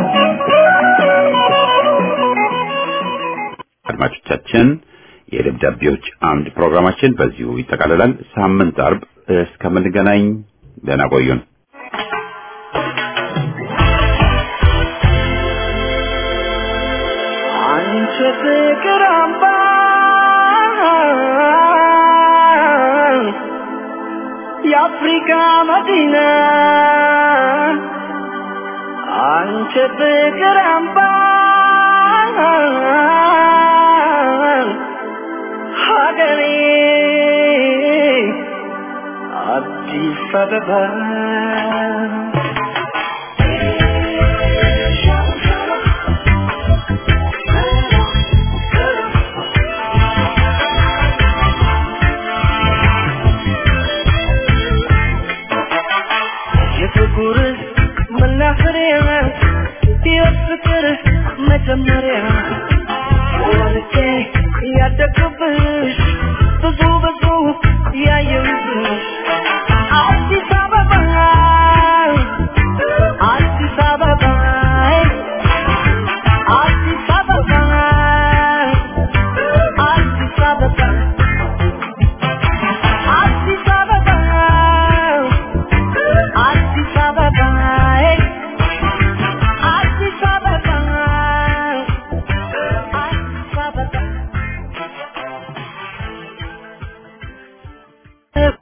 አድማጮቻችን የደብዳቤዎች አምድ ፕሮግራማችን በዚሁ ይጠቃልላል። ሳምንት አርብ እስከምንገናኝ ደህና ቆዩን። አንቺ ፍቅር አምባ የአፍሪካ መዲና አንቺ ፍቅር አምባ ሀገሬ አዲስ አበባ የፍቅር መናፈሪያ የፍቅር መጀመሪያ